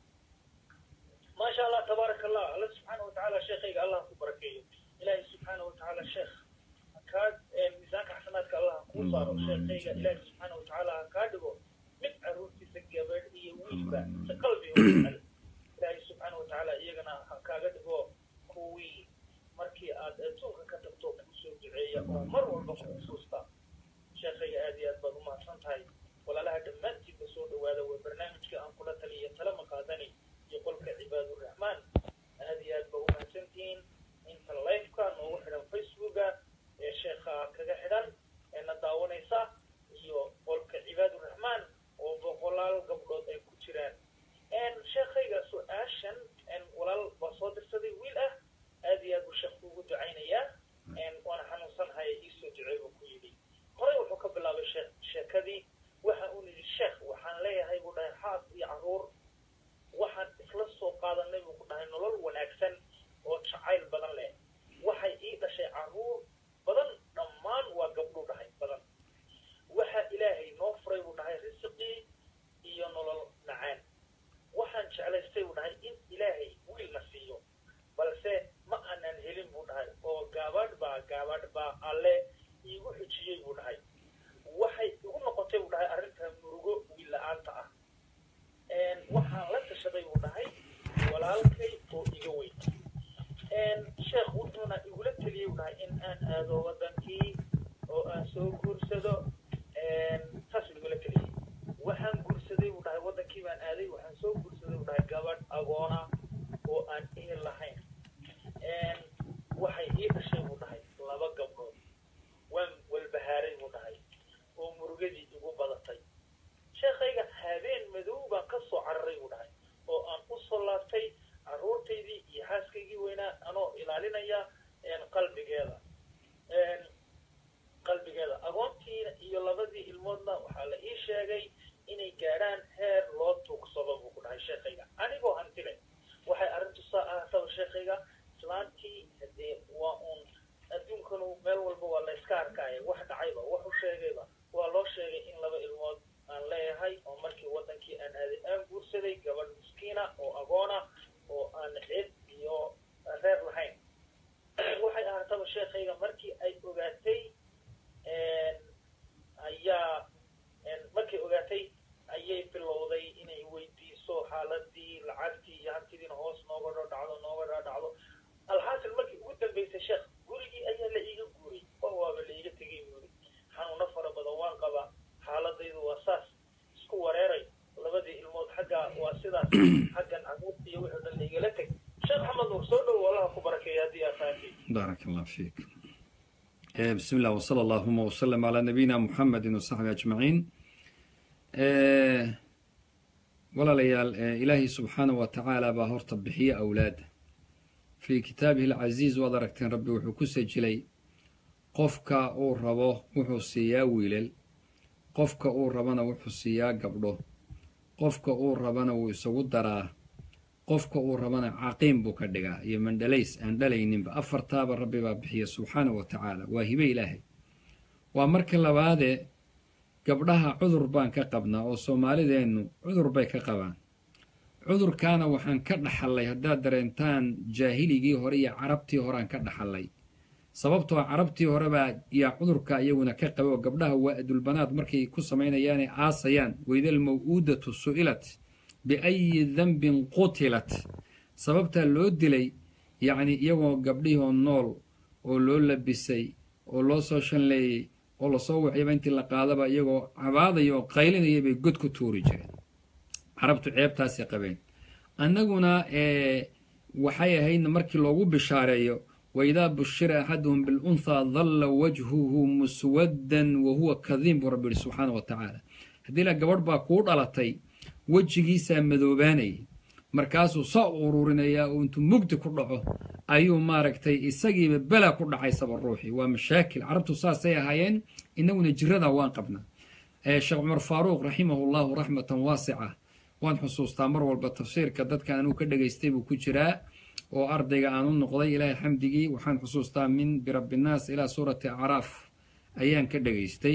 maasha allah tabaaraka allah alla subxaana watacaala sheekhayga allah ku barakeeyo ilaahay subxaana watacaala sheekh kaa miisaanka xasanaadka allah kuu saaro sheekhayga ilaahay subxaana watacaala ha kaa dhigo mid caruurtiisa gabadh iyo wiilba si qalbi u jecel ilaahay subxaana watacaala iyagana ha kaaga dhigo kuwii markii aad adduunka ka tagto kusoo duceeya oo mar walba ku xusuusta sheekhayga aad iyo aad baad u mahadsan tahay walaalaha dhammaantiinba soo dhawaada waa barnaamijka aan kula taliya talama qaadani iyo qolka cibaaduraxmaan aad iyo aad ba u mahadsantihiin inta lifeka noogu xidhan facebooka ee sheekha kaga xidhan eena daawanaysa iyo qolka cibaaduraxmaan oo boqolaal gabdhood ay ku jiraan sheekhayga su-aashan walaal baa soo dirsaday wiil ah aad iyo aad buu sheekh kuugu ducaynayaa waana xanuunsanahay iisoo ducey buu ku yidhi horey wuxuu ka bilaabay sheekh sheekadii waxa uu yidhi sheekh waxaan leeyahay buu dhahay xaas iyo caruur waxaan isla soo qaadanay buu ku dhahay nolol wanaagsan oo jacayl badan leh waxay ii dhashay caruur badan dhammaan waa gabdhuu dhahay badan waxa ilaahay noo furay buu dhahay risiqii iyo nolol nacaan waxaan jeclaystay buu dhahay in ilaahay wiilna siiyo balse ma aanan helin buu dhahay oo gaabadh baa gaabadh baa alle iigu xujiyey buu dhahay waxay igu noqotay buu dhahay arrintaa murugo wiil la-aanta ah waxaan la tashaday buu dhahay walaalkay oo iga weyn sheekh wuxuuna igula teliyey buu dhahay in aan aado wadankii oo aan soo guursado saas igula teliyey waxaan guursaday guursaday buu dhahay waddankii baan aaday waxaan soo guursaday buu dhahay gabadh agoona oo aan ehel lahayn waxay ii dhashay buu dhahay laba gabdhood waan walbahaaray buu dhahay oo murugadii igu badatay sheekhayga habeen madow baan ka soo cararay buu dhahay oo aan u soo laabtay carruurtaydii iyo xaaskaygii weynaa anoo ilaalinaya qalbigeeda qalbigeeda agoontiina iyo labadii ilmoodna waxaa la ii sheegay inay gaadhaan heer loo tuugsado buu ku dhahay sheekhayga anigoo hantile waxay arrintu saa ahaataba sheekhayga islaantii hadee waa uun adduunkanu meel walba waa la iska arkaya wax dhacayba wax u sheegayba waa loo sheegay in laba ilmood aan leeyahay oo markii waddankii aan aaday aan guursaday gabadh miskiina oo agoona oo aan cid iyo reer lahayn waxay ahaataba sheekhayga markii ay ogaatay ayaa markay ogaatay ayay bilowday inay weydiiso xaaladii lacagtii iyo hantidiina hoos nooga dhadhacdo nooga dhadhacdo alxaasil markii ugu dambaysay sheekh gurigii ayaa la iiga guuray oo waaba la iiga tegay buuri xanuuno fara badan waan qabaa xaaladaydu waa saas isku wareeray labadii ilmood xagga waa sidaas xaggan caruurta iyo wixii dhan la igala teg sheekh maxamed nuur soo dhow allaha ku barakeeya haddii aad fahamtay baarak allah fiik بسم الله وصلى اللهم وسلم على نبينا محمد وصحبه أجمعين walaalayaal ilaahay subxaana wa tacaala baa horta bixiye awlaada fii kitaabihi alcasiiz waad aragteen rabbi wuxuu ku sajilay qofka uu rabo wuxuu siiyaa wiilal qofka uu rabana wuxuu siiyaa gabdho qofka uu rabana wuu isagu daraa qofka uu rabana caqiim buu ka dhigaa iyo mandhalays aan dhalayninba afartaaba rabbi baa bixiya subxaana wa tacaala waa hibe ilaahay waa marka labaadee gabdhaha cudur baan ka qabnaa oo soomaalideennu cudur bay ka qabaan cudurkaana waxaan ka dhaxallay haddaad dareentaan jaahiligii hore iyo carabtii horeaan ka dhaxallay sababtoo carabtii horebaa yaa cudurka iyaguna ka qaba oo gabdhaha waa adulbanaad markay ku samaynayaanay aasayaan waydal maw'uudatu su'ilat biayi dembin qutilat sababtaa loo dilay yacni iyagoo gabdhihoo nool oo loo labisay oo loo soo shanleeyey oo lasoo waxyaba intii la qaadaba iyagoo cabaadaya oo qaylinaya bay god ku tuuri jireen carabtu ceebtaasay qabeen annaguna waxay ahaydna markii loogu bishaareeyo waidaa bushira axaduhum bilunhaa dalla wajhuhu muswaddan wa huwa kadiim buu rabbi yihi subxaana wa tacaala haddii la gabadh baa kuu dhalatay wejigiisaa madoobaanayay markaasuu saa u ururinayaa oo intuu mugdi ku dhaco ayuu maaragtay isagiiba bela ku dhacaysaba ruuxii waa mashaakil carabtu saasay ahaayeen innaguna jirada waan qabnaa sheekh cumar faaruuq raximahu llahu raxmatan waasica waan xusuustaa mar walba tafsiirka dadka anuu ka dhegaystay buu ku jiraa oo ardayga aan u noqday ilaahay xamdigii waxaan xusuustaa min birabbinaas ilaa suurati acraaf ayaan ka dhegaystay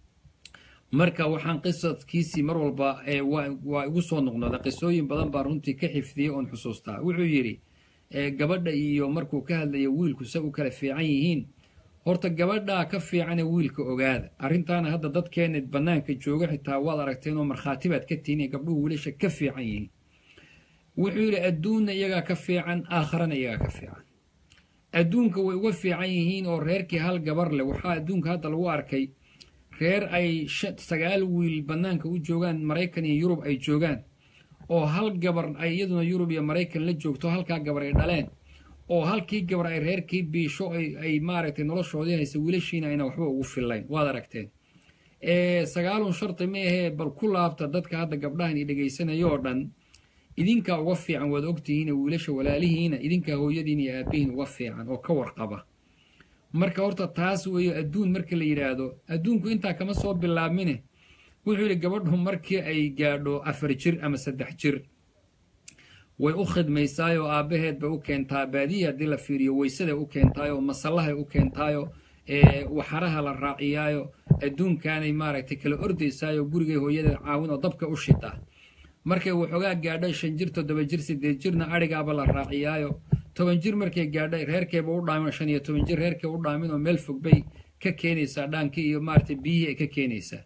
marka waxaan qisadkiisii mar walba waa igu soo noqnooda qisooyin badan baa runtii ka xifdiyey oon xusuustaa wuxuu yidhi gabadha iyo markuu ka hadlayo wiilku se u kala fiican yihiin horta gabadhaa ka fiicane wiilka ogaada arrintaana hadda dadkeena bannaanka jooga xitaa waad aragteen oo markhaati baad ka tihiin ee gabdhuhu wiilasha ka fiican yihiin wuxuu yidhi adduunna iyagaa ka fiican aakharana iyagaa ka fiican adduunka way uga fiican yihiin oo reerkii hal gabar leh waxaa adduunka hadda lagu arkay reer ay sagaal wiil bannaanka u joogaan maraykan iyo yurub ay joogaan oo hal gabar ay iyaduna yurub iyo maraykan la joogto halkaa gabar ay dhaleen oo halkii gabar ay reerkii biisho ay maaragtay noloshoodii haysa wiilashiina ayna waxba ugu fillayn waad aragteen sagaalun shardi ma ahee bal ku laabta dadka hadda gabdhahan i dhegaysanaya oo dhan idinkaa uga fiican waad ogtihiin wiilasha walaalihiina idinkaa hooyadiin iyo aabihiin uga fiican oo ka warqaba marka horta taas weeyo adduun marka la yidhaahdo adduunku intaa kama soo bilaabmine wuxuu yidhi gabadhu markii ay gaadho afar jir ama saddex jir way u khidmaysaayoo aabbaheed bay u keentaa baadiya haddii la fiiriyo weysaday u keentaayoo masallahay u keentaayo waxaraha la raaciyaayo adduunkaanay maaragtay kala ordaysaayo gurigay hooyadeed caawin oo dabka u shitaa markay waxoogaa gaadho shan jir toddoba jir siddeed jirna adhigaaba la raaciyaayo toban jir markay gaadhay reerkeeba u dhaamin shan iyo toban jir reerkee u dhaamin oo meel fog bay ka keenaysaa dhaankii iyo maaragtay biyihii ay ka keenaysaa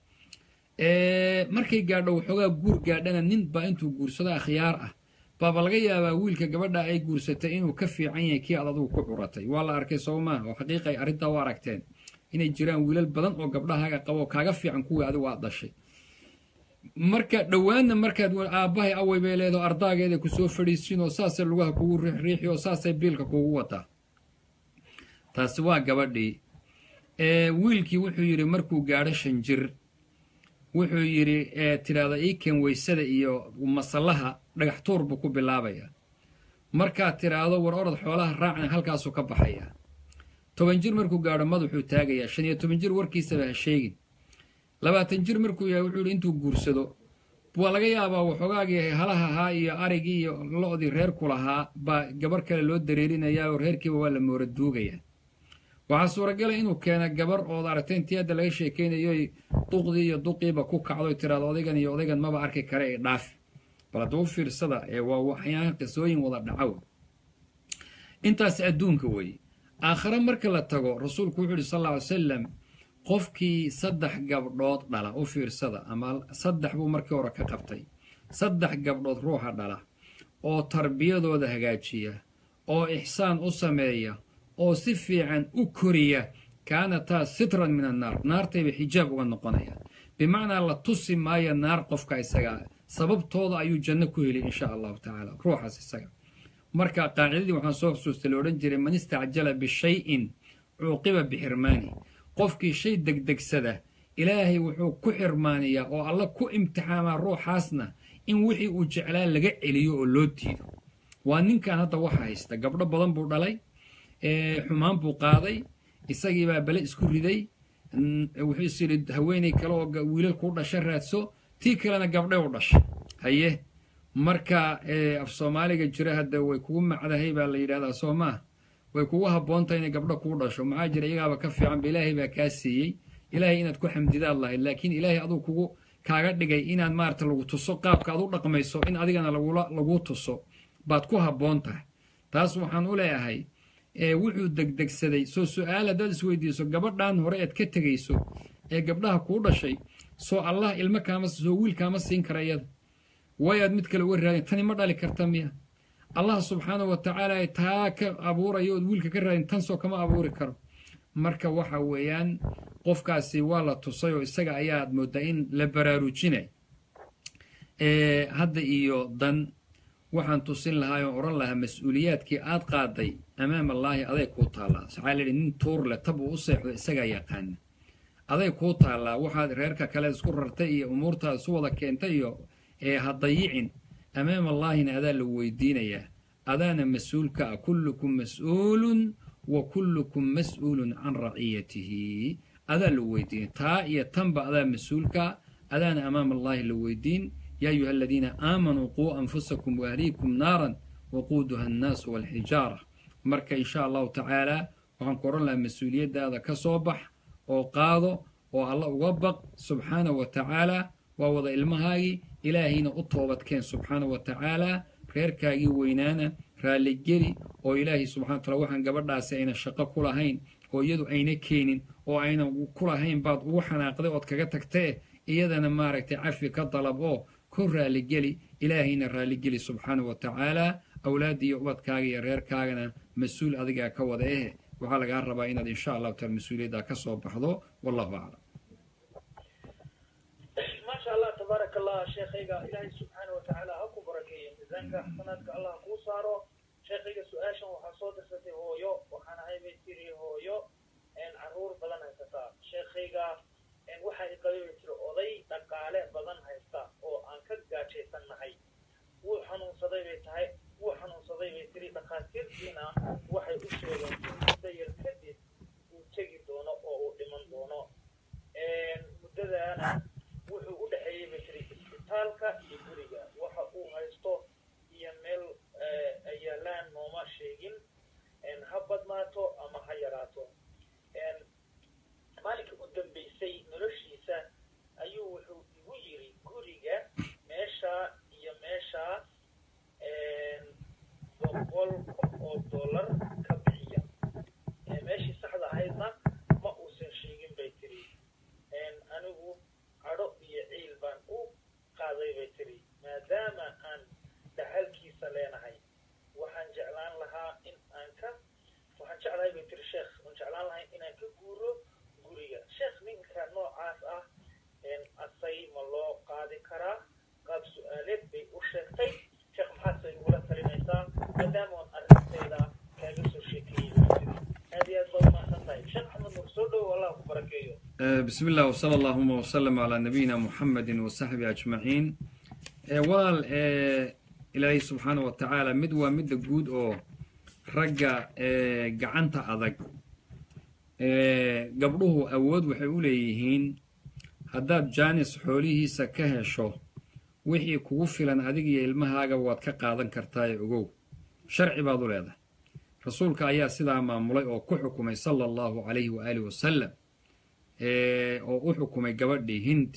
markay gaadho waxoogaa guur gaadhana nin baa intuu guursado akhyaar ah baaba laga yaabaa wiilka gabadha ay guursatay inuu ka fiican yahay kii aad adugu ku curatay waa la arkay soo maaha oo xaqiiqay arrintaa u aragteen inay jiraan wiilal badan oo gabdhahaaga qabo kaaga fiican kuwii adigu aad dhashay marka dhowaanna markaad aabbahay away bay leedaho ardaageeda kusoo fadhiisin oo saasay lugaha kugu riixriixi oo saasay biilka kugu wataa taasi waa gabadhii wiilkii wuxuu yidhi markuu gaadho shan jir wuxuu yidhi tidhaahda iiken weysada iyo masallaha dhagax tuur buu ku bilaabaya markaad tidhaahdo war orod xoolaha raacna halkaasuu ka baxaya toban jir markuu gaadho madaxuu taagayaa shan iyo toban jir warkiisaba ha sheegin labaatan jir markuu yahay wuxuu yidhi intuu guursado waa laga yaabaa waxoogaagii halaha ahaa iyo arigii iyo lo-dii reerku lahaa baa gabar kale loo dareerinayaa oo reerkiiba waa la moora duugaya waxaa suuragala inuu keena gabar ood aragtay intii hadda laga sheekaynayo duqdii iyo duqiiba ku kacdo tiraado odaygan iyo odaygan maba arki kare ee dhaafi bal hadduu fiirsada ee waa waxyaan qisooyin wada dhacow intaas adduunka weeye aakhare marka la tago rasuulku wuxuu yidhi sal alla ly salam qofkii saddex gabdhood dhala u fiirsada ama saddex buu markii hore ka qabtay saddex gabdhood ruuxa dhala oo tarbiyadooda hagaajiya oo ixsaan u sameeya oo si fiican u koriya kaanataa sitran min annaar naartayba xijaab uga noqonaya bimacnaa la tusi maayo naar qofka isagaa sababtooda ayuu janno ku heli insha allahu tacaala ruuxaas isaga marka qaacidadii waxaan soo xusuustay la odhan jiray man istacjala bishayin cuuqiba bixirmaani qofkii shay degdegsada ilaahay wuxuu ku xirmaaniyaa oo alla ku imtixaamaa ruuxaasna in wixii uu jeclaa laga celiyo oo loo diido waa ninkan hadda waxa haysta gabdho badan buu dhalay xumaan buu qaaday isagiibaa bale isku riday wuxuu is yidhi haweenay kale oo wiilal kuu dhasha raadso tii kalena gabdhe u dhasha haye marka af soomaaliga jira hadda way kugu macdahay baa la yidhahdaa soo maa way kugu habboontahay inay gabdho kuu dhasho maxaa jira iyagaaba ka fiicanba ilaahay baa kaa siiyey ilaahay inaad ku xamdidaad lahayd laakiin ilaahay aduu kugu kaaga dhigay inaad maarata lagu tuso qaabka aad u dhaqmayso in adigana laguu tuso baad ku habboon tahay taas waxaan u leeyahay wuxuu degdegsaday soo su-aal haddaad isweydiiso gabadhan hore ead ka tegayso ee gabdhaha kuu dhashay soo allah ilmo kaama soo wiil kaama siin kara iyada way aad mid kale uga raadin tani ma dhali karta miya allah subxaanahu wa tacaala taa ka abuurayo ood wiilka ka raadin tan soo kama abuuri karo marka waxa weeyaan qofkaasi waa la tusay oo isaga ayaad mooddaa in la baraarujinay hadda iyo dan waxaan tusin lahaa oon odhan lahaa mas-uuliyaadkii aad qaaday amaam allaahi aday kuu taallaa waxaa layidhi nin tuur leh tab uu u seexdo isagaa yaqaana aday kuu taallaa waxaad reerka kale isku rartay iyo umuurtaad isu wada keentay iyo ee ha dayicin amaam allaahina adaa lagu weydiinayaa adaana mas-uulka ah kullukum mas-uulun wa kullukum mas-uulun can raciyatihi adaa lagu weydiinay taa iyo tanba adaa mas-uulka adaana amaam allaahi la weydiin yaa ayuha aladiina aamanuu quu anfusakum waahliikum naaran waquuduha annaasu walxijaara marka insha allahu tacaalaa waxaan ku odhan lahaa mas-uuliyaddaada ka soo bax oo qaado oo alla uga baq subxaana wa tacaalaa waa wada ilmahaagii ilaahayna u toobadkeen subxaana wa tacaalaa reerkaagii weynaana raalligeli oo ilaahay subxana wa tacala waxaan gabadhaasi ayna shaqo ku lahayn oo iyadu ayna keenin oo ayna ku lahayn baad ugu xanaaqday ood kaga tagtee iyadana maaragtay cafi ka dalab oo ku raalligeli ilaahayna raalligeli subxaana wa tacaalaa awlaadda iyo ubadkaaga iyo reerkaagana mas-uul adigaa ka wada eh waxaa lagaa rabaa inaad insha allahu taala mas-uuliyaddaa ka soo baxdo wallahu aclam maasha allah tabaaraka allah sheekhayga ilaahay subxaana wa tacaala ha ku barakeeyo miisaanka xasanaadka allah kuu saaro sheekhayga su-aashan waxaa soo dirsatay hooyo waxaan ahay bay tiri hooyo caruur badan haysataa sheekhayga waxa i qabay bay tiri oday dhaqaale badan haysta oo aan ka gaajaysannahay wuu xanuunsaday bay tahay wuu xanuunsaday bay tiri dhakhaatiirtiina waxay u sheegeen in muddo yar kadib uu tegi doono oo uu dhiman doono muddadaana wuxuu u dhexeeyey bay tiri isbitaalka iyo guriga waxa uu haysto iyo meel ay yaalaan nooma sheegin ha badnaato ama ha yaraato maalinkii u dambaysay noloshiisa ayuu wuxuu igu yiri guriga meeshaa iyo meeshaa boqol oo dollar ka bixiya meeshii saxda ahaydna ma uusan sheegin bay tiri anigu cadho iyo ciil baan u qaaday bay tiri maadaama aan dhaxalkiisa leenahay waxaan jeclaan lahaa in aan ka waxaan jeclahay bay tiri sheekh waan jeclaan lahay inaan ka guuro guriga sheekh ninka noocaas ah asay ma loo qaadi karaa qaab su-aaleed bay u sheegtay sheekh maxaadse igula talinaysaa maadaama on arrintayda kaaga soo sheekeeyey aad iyo aad baad umahadsan tahay sheekh axmed nur soo dhowow allah ku barakeeyo بسم الله وصلى اللهم وسلم على نبينا محمد وصحبه أجمعين walaal ilaahay subxaana wa tacaala mid waa midda guud oo ragga gacanta adag gabdhuhu awood waxay u leeyihiin haddaad jaanis xoolihiisa ka hesho wixii kugu filan adig iyo ilmahaaga waad ka qaadan kartaaye ogow sharci baad u leedahay rasuulka ayaa sidaa maamulay oo ku xukumay sala allahu calayhi waaalih wasalam oo u xukumay gabadhii hind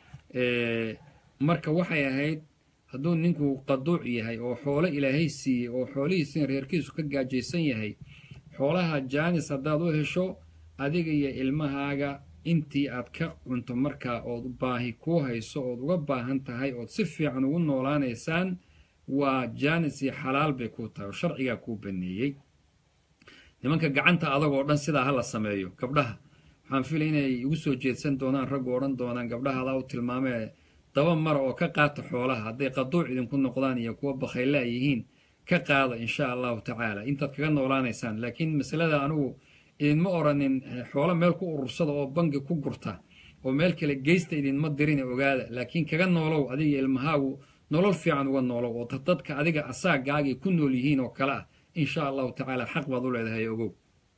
marka waxay ahayd hadduu ninku qaduuc yahay oo xoolo ilaahay siiyey oo xoolihiisina reerkiisu ka gaajaysan yahay xoolaha jaanis haddaad u hesho adiga iyo ilmahaaga intii aad ka cunto markaa ood baahi kuu hayso ood uga baahan tahay ood si fiican ugu noolaanaysaan waa jaanis iyo xalaal bay kuu tahay oo sharcigaa kuu baneeyey nimanka gacanta adag oo dhan sidaa ha la sameeyo gabdhaha waxaan filay inay igu soo jeedsan doonaan raggu odhan doonaan gabdhaha adaa u tilmaamee daba mara oo ka qaata xoolaha hadday qaduuc idinku noqdaan iyo kuwa bakhaylaa yihiin ka qaada insha allahu tacaala intaad kaga noolaanaysaan laakiin masalada anigu idinma oranin xoolo meel ku urursada oo bangi ku gurta oo meel kale geysta idinma dirine ogaada laakiin kaga noolow adiga ilmahaagu nolol fiican uga noolow oo dadka adiga asaagaagay ku nool yihiin oo kale ah insha allahu tacaala xaq baad u leedahay ogow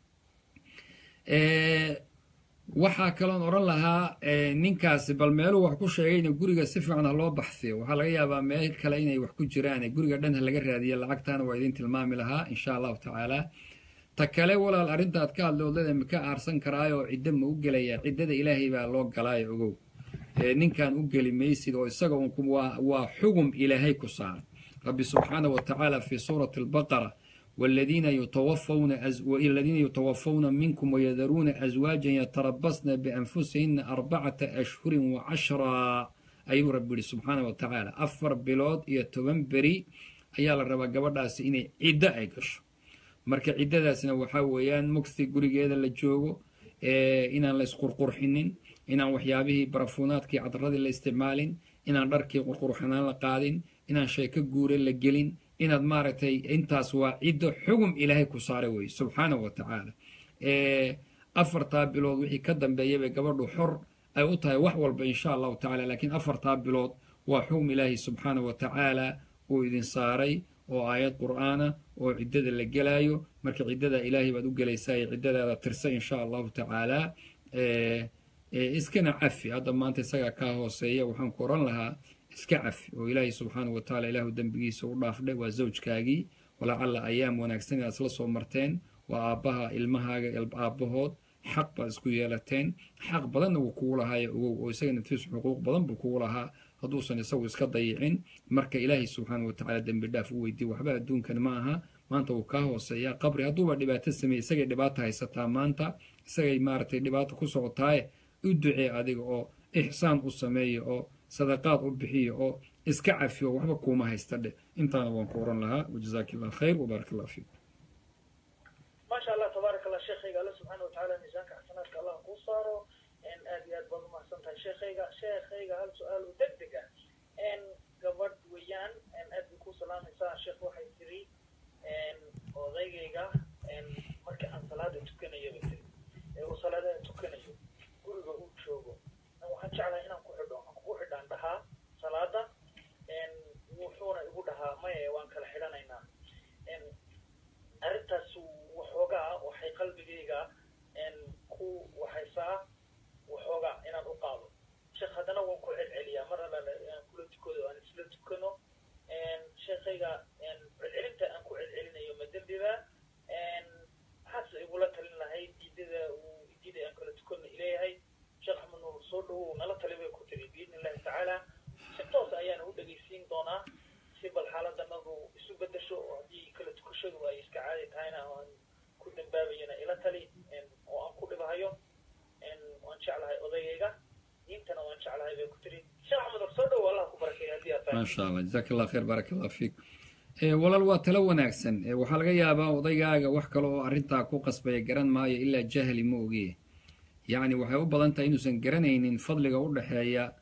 waxaa kaloon odhan lahaa ninkaasi bal meeluu wax ku sheegayna guriga si fiican ha loo baxsiyo waxaa laga yaabaa meel kale inay wax ku jiraan guriga dhan ha laga raadiya lacagtaana waa idin tilmaami lahaa insha allahu tacaala ta kale walaal arrinta aad ka hadlay odlada ma ka aarsan karaayoo ciddo ma u gelayaa ciddada ilaahay baa loo galaayo ogow ninkan u geli maysid oo isaga waa xugum ilaahay ku saaran rabbi subxaana wa tacaala fii suurati albaqara والذين يتوفون أز... والذين يتوفون منكم ويذرون أزواجا يتربصن بأنفسهن أربعة أشهر وعشرا أي ربي سبحانه وتعالى أفر بلود يتوبن بري أيال الربا قبرداس إني عدة أي قشو marka ciddadaasna waxaa weeyaan mugsi gurigeeda la joogo inaan la isqurqurxinin inaan waxyaabihii barafuunaadkii cadradii la isticmaalin inaan dharkii qurqurxanaan la qaadin inaan sheeko guure la gelin inaad maaragtay intaas waa ciddo xugum ilaahay ku saaray weye subxaana wa tacaala afartaa bilood wixii ka dambeeya bay gabadhu xor ay u tahay wax walba insha allahu tacala laakiin afartaa bilood waa xugum ilaahay subxaana wa tacaala uu idin saaray oo aayad qur'aana oo ciddada la gelaayo marka ciddada ilaahay baad u gelaysaa iyo ciddadaada tirsa insha allahu tacaala iskana cafi hadda maanta isagaa kaa hooseeya waxaan ku oran lahaa iska cafi oo ilaahay subxaana wa tacaala ilaahu dembigiisa u dhaafdhe waa zawjkaagii walacalla ayaam wanaagsan inaad isla soo marteen waa aabbaha ilmahaaga aabbahood xaq baad isku yeelateen xaq badanna wuu kugu lahaaye ogow oo isaga naftiisu xuquuq badan buu kugu lahaa hadduusan isagu iska dayicin marka ilaahay subxaana wa tacaala dembi dhaaf u weydiye waxba adduunkan ma aha maanta wuu kaa hooseeyaa qabri hadduuba dhibaato sameeye isagay dhibaata haysataa maanta isagay maaragtay dhibaata ku socotaaye u ducee adiga oo ixsaan u sameeya oo sadaqaad u bixiya oo iska cafiyo waxba kuuma haysta dhe intaana waan ku oran lahaa wajazaaki allah khayr wabaarak allah fiik maasha allah tabaarak allah sheekhayga alle subxaana watacaala miisaanka xasanaadka allah kuu saaro aad iyo aad baad umahadsan tahay sheekhayga sheekhayga hal su-aal oo deg deg ah gabadh weeyaan aad bay ku salaamaysaa sheekh waxay tiri odaygayga marka aan salaada tukanayo bay tiri ee uu salaadaha tukanayo guriga uu joogo waxaan jeclahay inaan ku xidho aan kugu xidhaan dhahaa salaada wuxuuna igu dhahaa maye waan kala xidhanaynaa arrintaas waxoogaa waxay qalbigayga ku waxaysaa waxoogaa inaan u qaado sheekh haddana waan ku celceliyaa mar alla aan kula tukado aan isla tukano sheekhayga celcelinta aan ku celcelinayo ma dembiba maxaase igula talin lahayd diidada uu diida aan kala tukano ileeyahay sheekh axmed nuur soo dhawow nala tali bay ku tiri biidni illahi tacaala si toos ayaana u dhegaysiin doonaa si bal xaaladanadu isu bedesho oo haddii kala tukashadu ay iska caadi tahayna aan ku dambaabayana ila tali oo aan ku dhibahayo waan jeclahay odayayga diintana waan jeclahay bay ku tiri sheekh axmed nuur soo dhawow allah ku barakeeya haddii aad tahay maasha allah jazaak allah khayr baarak allah fiik walaal waa talo wanaagsan waxaa laga yaabaa odaygaaga wax kale oo arrintaa ku qasbaya garan maayo ilaa jahli ma ogiye yacni waxay u badan tahay inuusan garanaynin fadliga u dhexeeya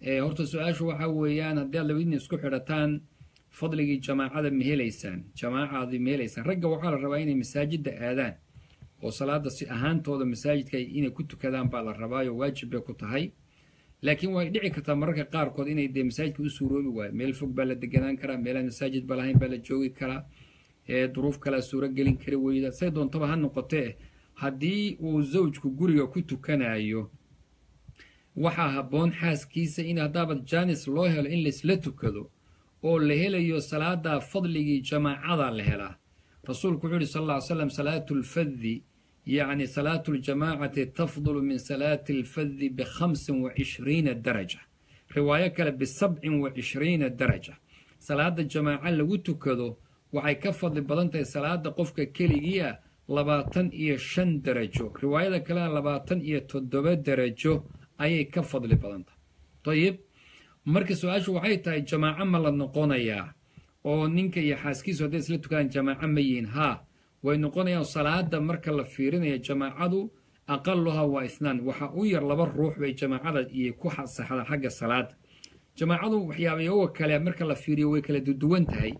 horta su-aashu waxaa weeyaan haddii aad labadiina isku xidhataan fadligii jamaacada ma helaysaan jamaacaadi ma helaysaan ragga waxaa la rabaa inay masaajidda aadaan oo salaada si ahaantooda masaajidka inay ku tukadaan baa la rabaayo waajib bay ku tahay laakiin way dhici kartaa mararka qaarkood inay dee masaajidka u suuroobi waayo meel fog baa la deganaan karaa meelaan masaajid ba lahayn baa la joogi karaa duruuf kalea suuro gelin kari weyda say doontaba ha noqotee haddii uu zawjku guriga ku tukanayo waxaa habboon xaaskiisa in haddaaba jaanis loo helo in laisla tukado oo la helayo salaada fadligii jamaacada la helaa rasuulku wuxuu yihi sal alla ly slam salaatu lfadi yacni salaatu ljamaacati tafdulu min salaati alfadi bikhamsin wa cishriina daraja riwaayo kale bisabcin wa cishriina daraja salaada jamaaco lagu tukado waxay ka fadli badan tahay salaada qofka keligii ah labaatan iyo shan darajo riwaayada kalena labaatan iyo toddoba darajo ayay ka fadli badan tahay dayib marka su-aashu waxay tahay jamaaco ma la noqonayaa oo ninka iyo xaaskiisu hadday isla tukadaan jamaaco ma yihiin haa way noqonayaan salaada marka la fiirinaya jamaacadu aqaluhaa waa isnaan waxaa u yar laba ruux bay jamaacada iyo ku saxda xagga salaada jamaacadu waxyaabayoga kale marka la fiiriyo way kala duduwan tahay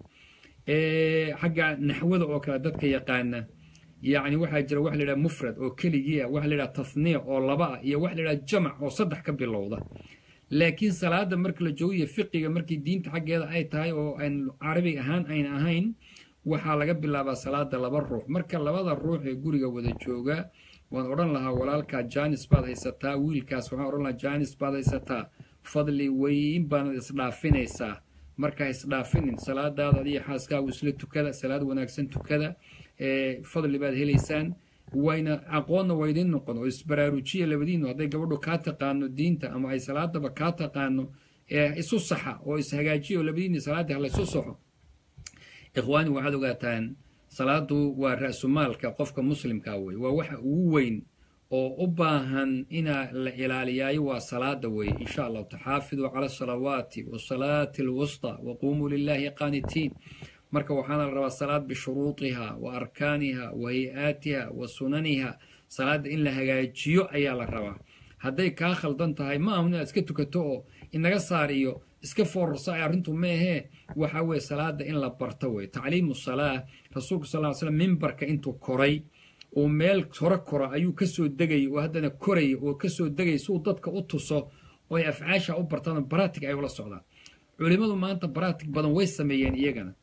xagga naxwada oo kale dadka yaqaana yacni waxaa jira waxa la yidhaha mufrad oo keligii ah waxa la yidhaha tasniya oo laba ah iyo waxa la yidhaha jamac oo saddex ka bilowda laakiin salaada marka la joogiyo fiqiga markii diinta xaggeeda ay tahay oo aan carabi ahaan ayna ahayn waxaa laga bilaabaa salaada laba ruux marka labada ruux ee guriga wada jooga waan odhan lahaa walaalkaa jaanis baad haysataa wiilkaas waxaan odhan lahaa jaanis baad haysataa fadli weyn baanad isdhaafinaysaa markaa isdhaafinin salaadaada adiyo xaaskaagu isla tukada salaad wanaagsan tukada fadli baad helaysaan wayna aqoonna waa idiin noqon oo isbaraarujiya labadiinu hadday gabadhu kaa taqaano diinta ama ay salaadaba kaa taqaano isu saxa oo ishagaajiya oo labadiini salaadii halaysu saxo ikhwaani waxaad ogaataan salaadu waa ra-sumaalka qofka muslimkaa wey waa waxa ugu weyn oo u baahan inaa la ilaaliyaayo waa salaada weeye insha allahu taxaafiduu cala asalawaati wasalaati alwusta waquumuu lilahi qaanitiin marka waxaana la rabaa salaad bishuruudiha wa arkaaniha wa hay-aatiha wa sunaniha salaadda in la hagaajiyo ayaa la rabaa hadday kaa khaldan tahay ma ahun inaad iska tukato oo inaga saar iyo iska foorarsa ay arrintu ma ahee waxa weye salaada in la barto wey tacliimu salaa rasuulku sal ly slam mimbarka intuu koray uu meel hore koro ayuu kasoo degayay oo haddana koraya oo kasoo degaya si uu dadka u tuso oo ay afcaasha u bartaan baratig ay ula socdaan culimmadu maanta baratig badan way sameeyeen iyagana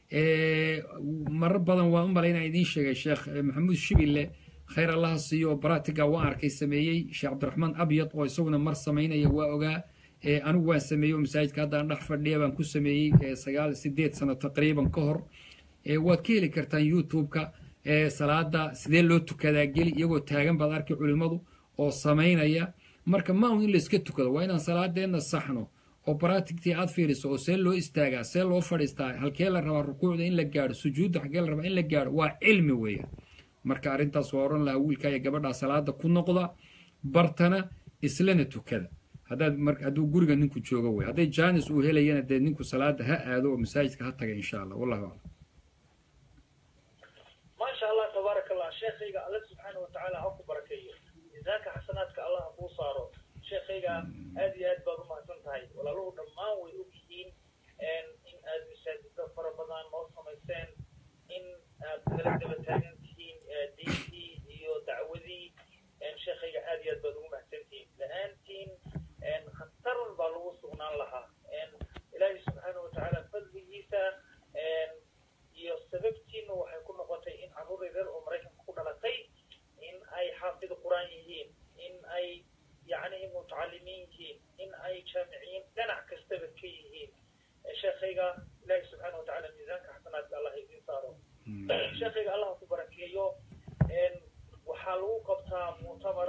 marar badan waan u malay inaan idiin sheegay sheekh maxamuud shibille khayr allaha siiyo oo baratiga waan arkay sameeyey sheekh cabdiraxmaan abyad oo isaguna mar samaynaya waa ogaa anigu waan sameeyey oo masaajidka haddaan dhex fadhiya baan ku sameeyey sagaal sideed sano taqriiban ka hor waad ka heli kartaan youtube-ka salaada sidee loo tukadaa geli iyagoo taagan baad arkay culimmadu oo samaynaya marka ma un in layska tukado waa inaan salaadeenna saxno oo baratigtii aad fiiriso oo see loo istaagaa see loo fadhiistaa halkee la rabaa rukuucda in la gaadho sujuudda xaggee la rabaa in la gaadho waa cilmi weeya marka arrintaas waa odhan lahaa wiilkaa iyo gabadhaa salaada ku noqda bartana islana tukada haddaad mar hadduu guriga ninku joogo wey hadday jaanis uu helayana dee ninku salaada ha aado oo masaajidka ha taga insha allah wallahu aclam maasha allah tabaaraka allah sheekhayga alle subxaana watacaala ha ku barakeeyo miisaanka xasanaadka allah ha kuu saaro sheekhayga aad iyo aad baad umahadsan tahay walaaluhu dhammaan way og yihiin in aad masaajida fara badan noo samayseen in aad nala daba taagan tihiin diintii iyo dacwadii sheekhayga aad iyo aad baad ugu mahadsan tihiin la-aantiin khatar baa lagu sugnaan lahaa ilaahay subxaana watacaala fadligiisa iyo sababtiina waxay ku noqotay in carruur yaryar oo maraykanka ku dhalatay in ay xaafid qur-aan yihiin in ay yacni mutacalimiin yihiin in ay jaamiciyiin dhinac kastaba ka yihiin sheekhayga ilaahi subxaana watacaala miisaanka xasanaadka allah idiin saaro sheekhayga allah ku barakeeyo waxaa lagu qabtaa muctamar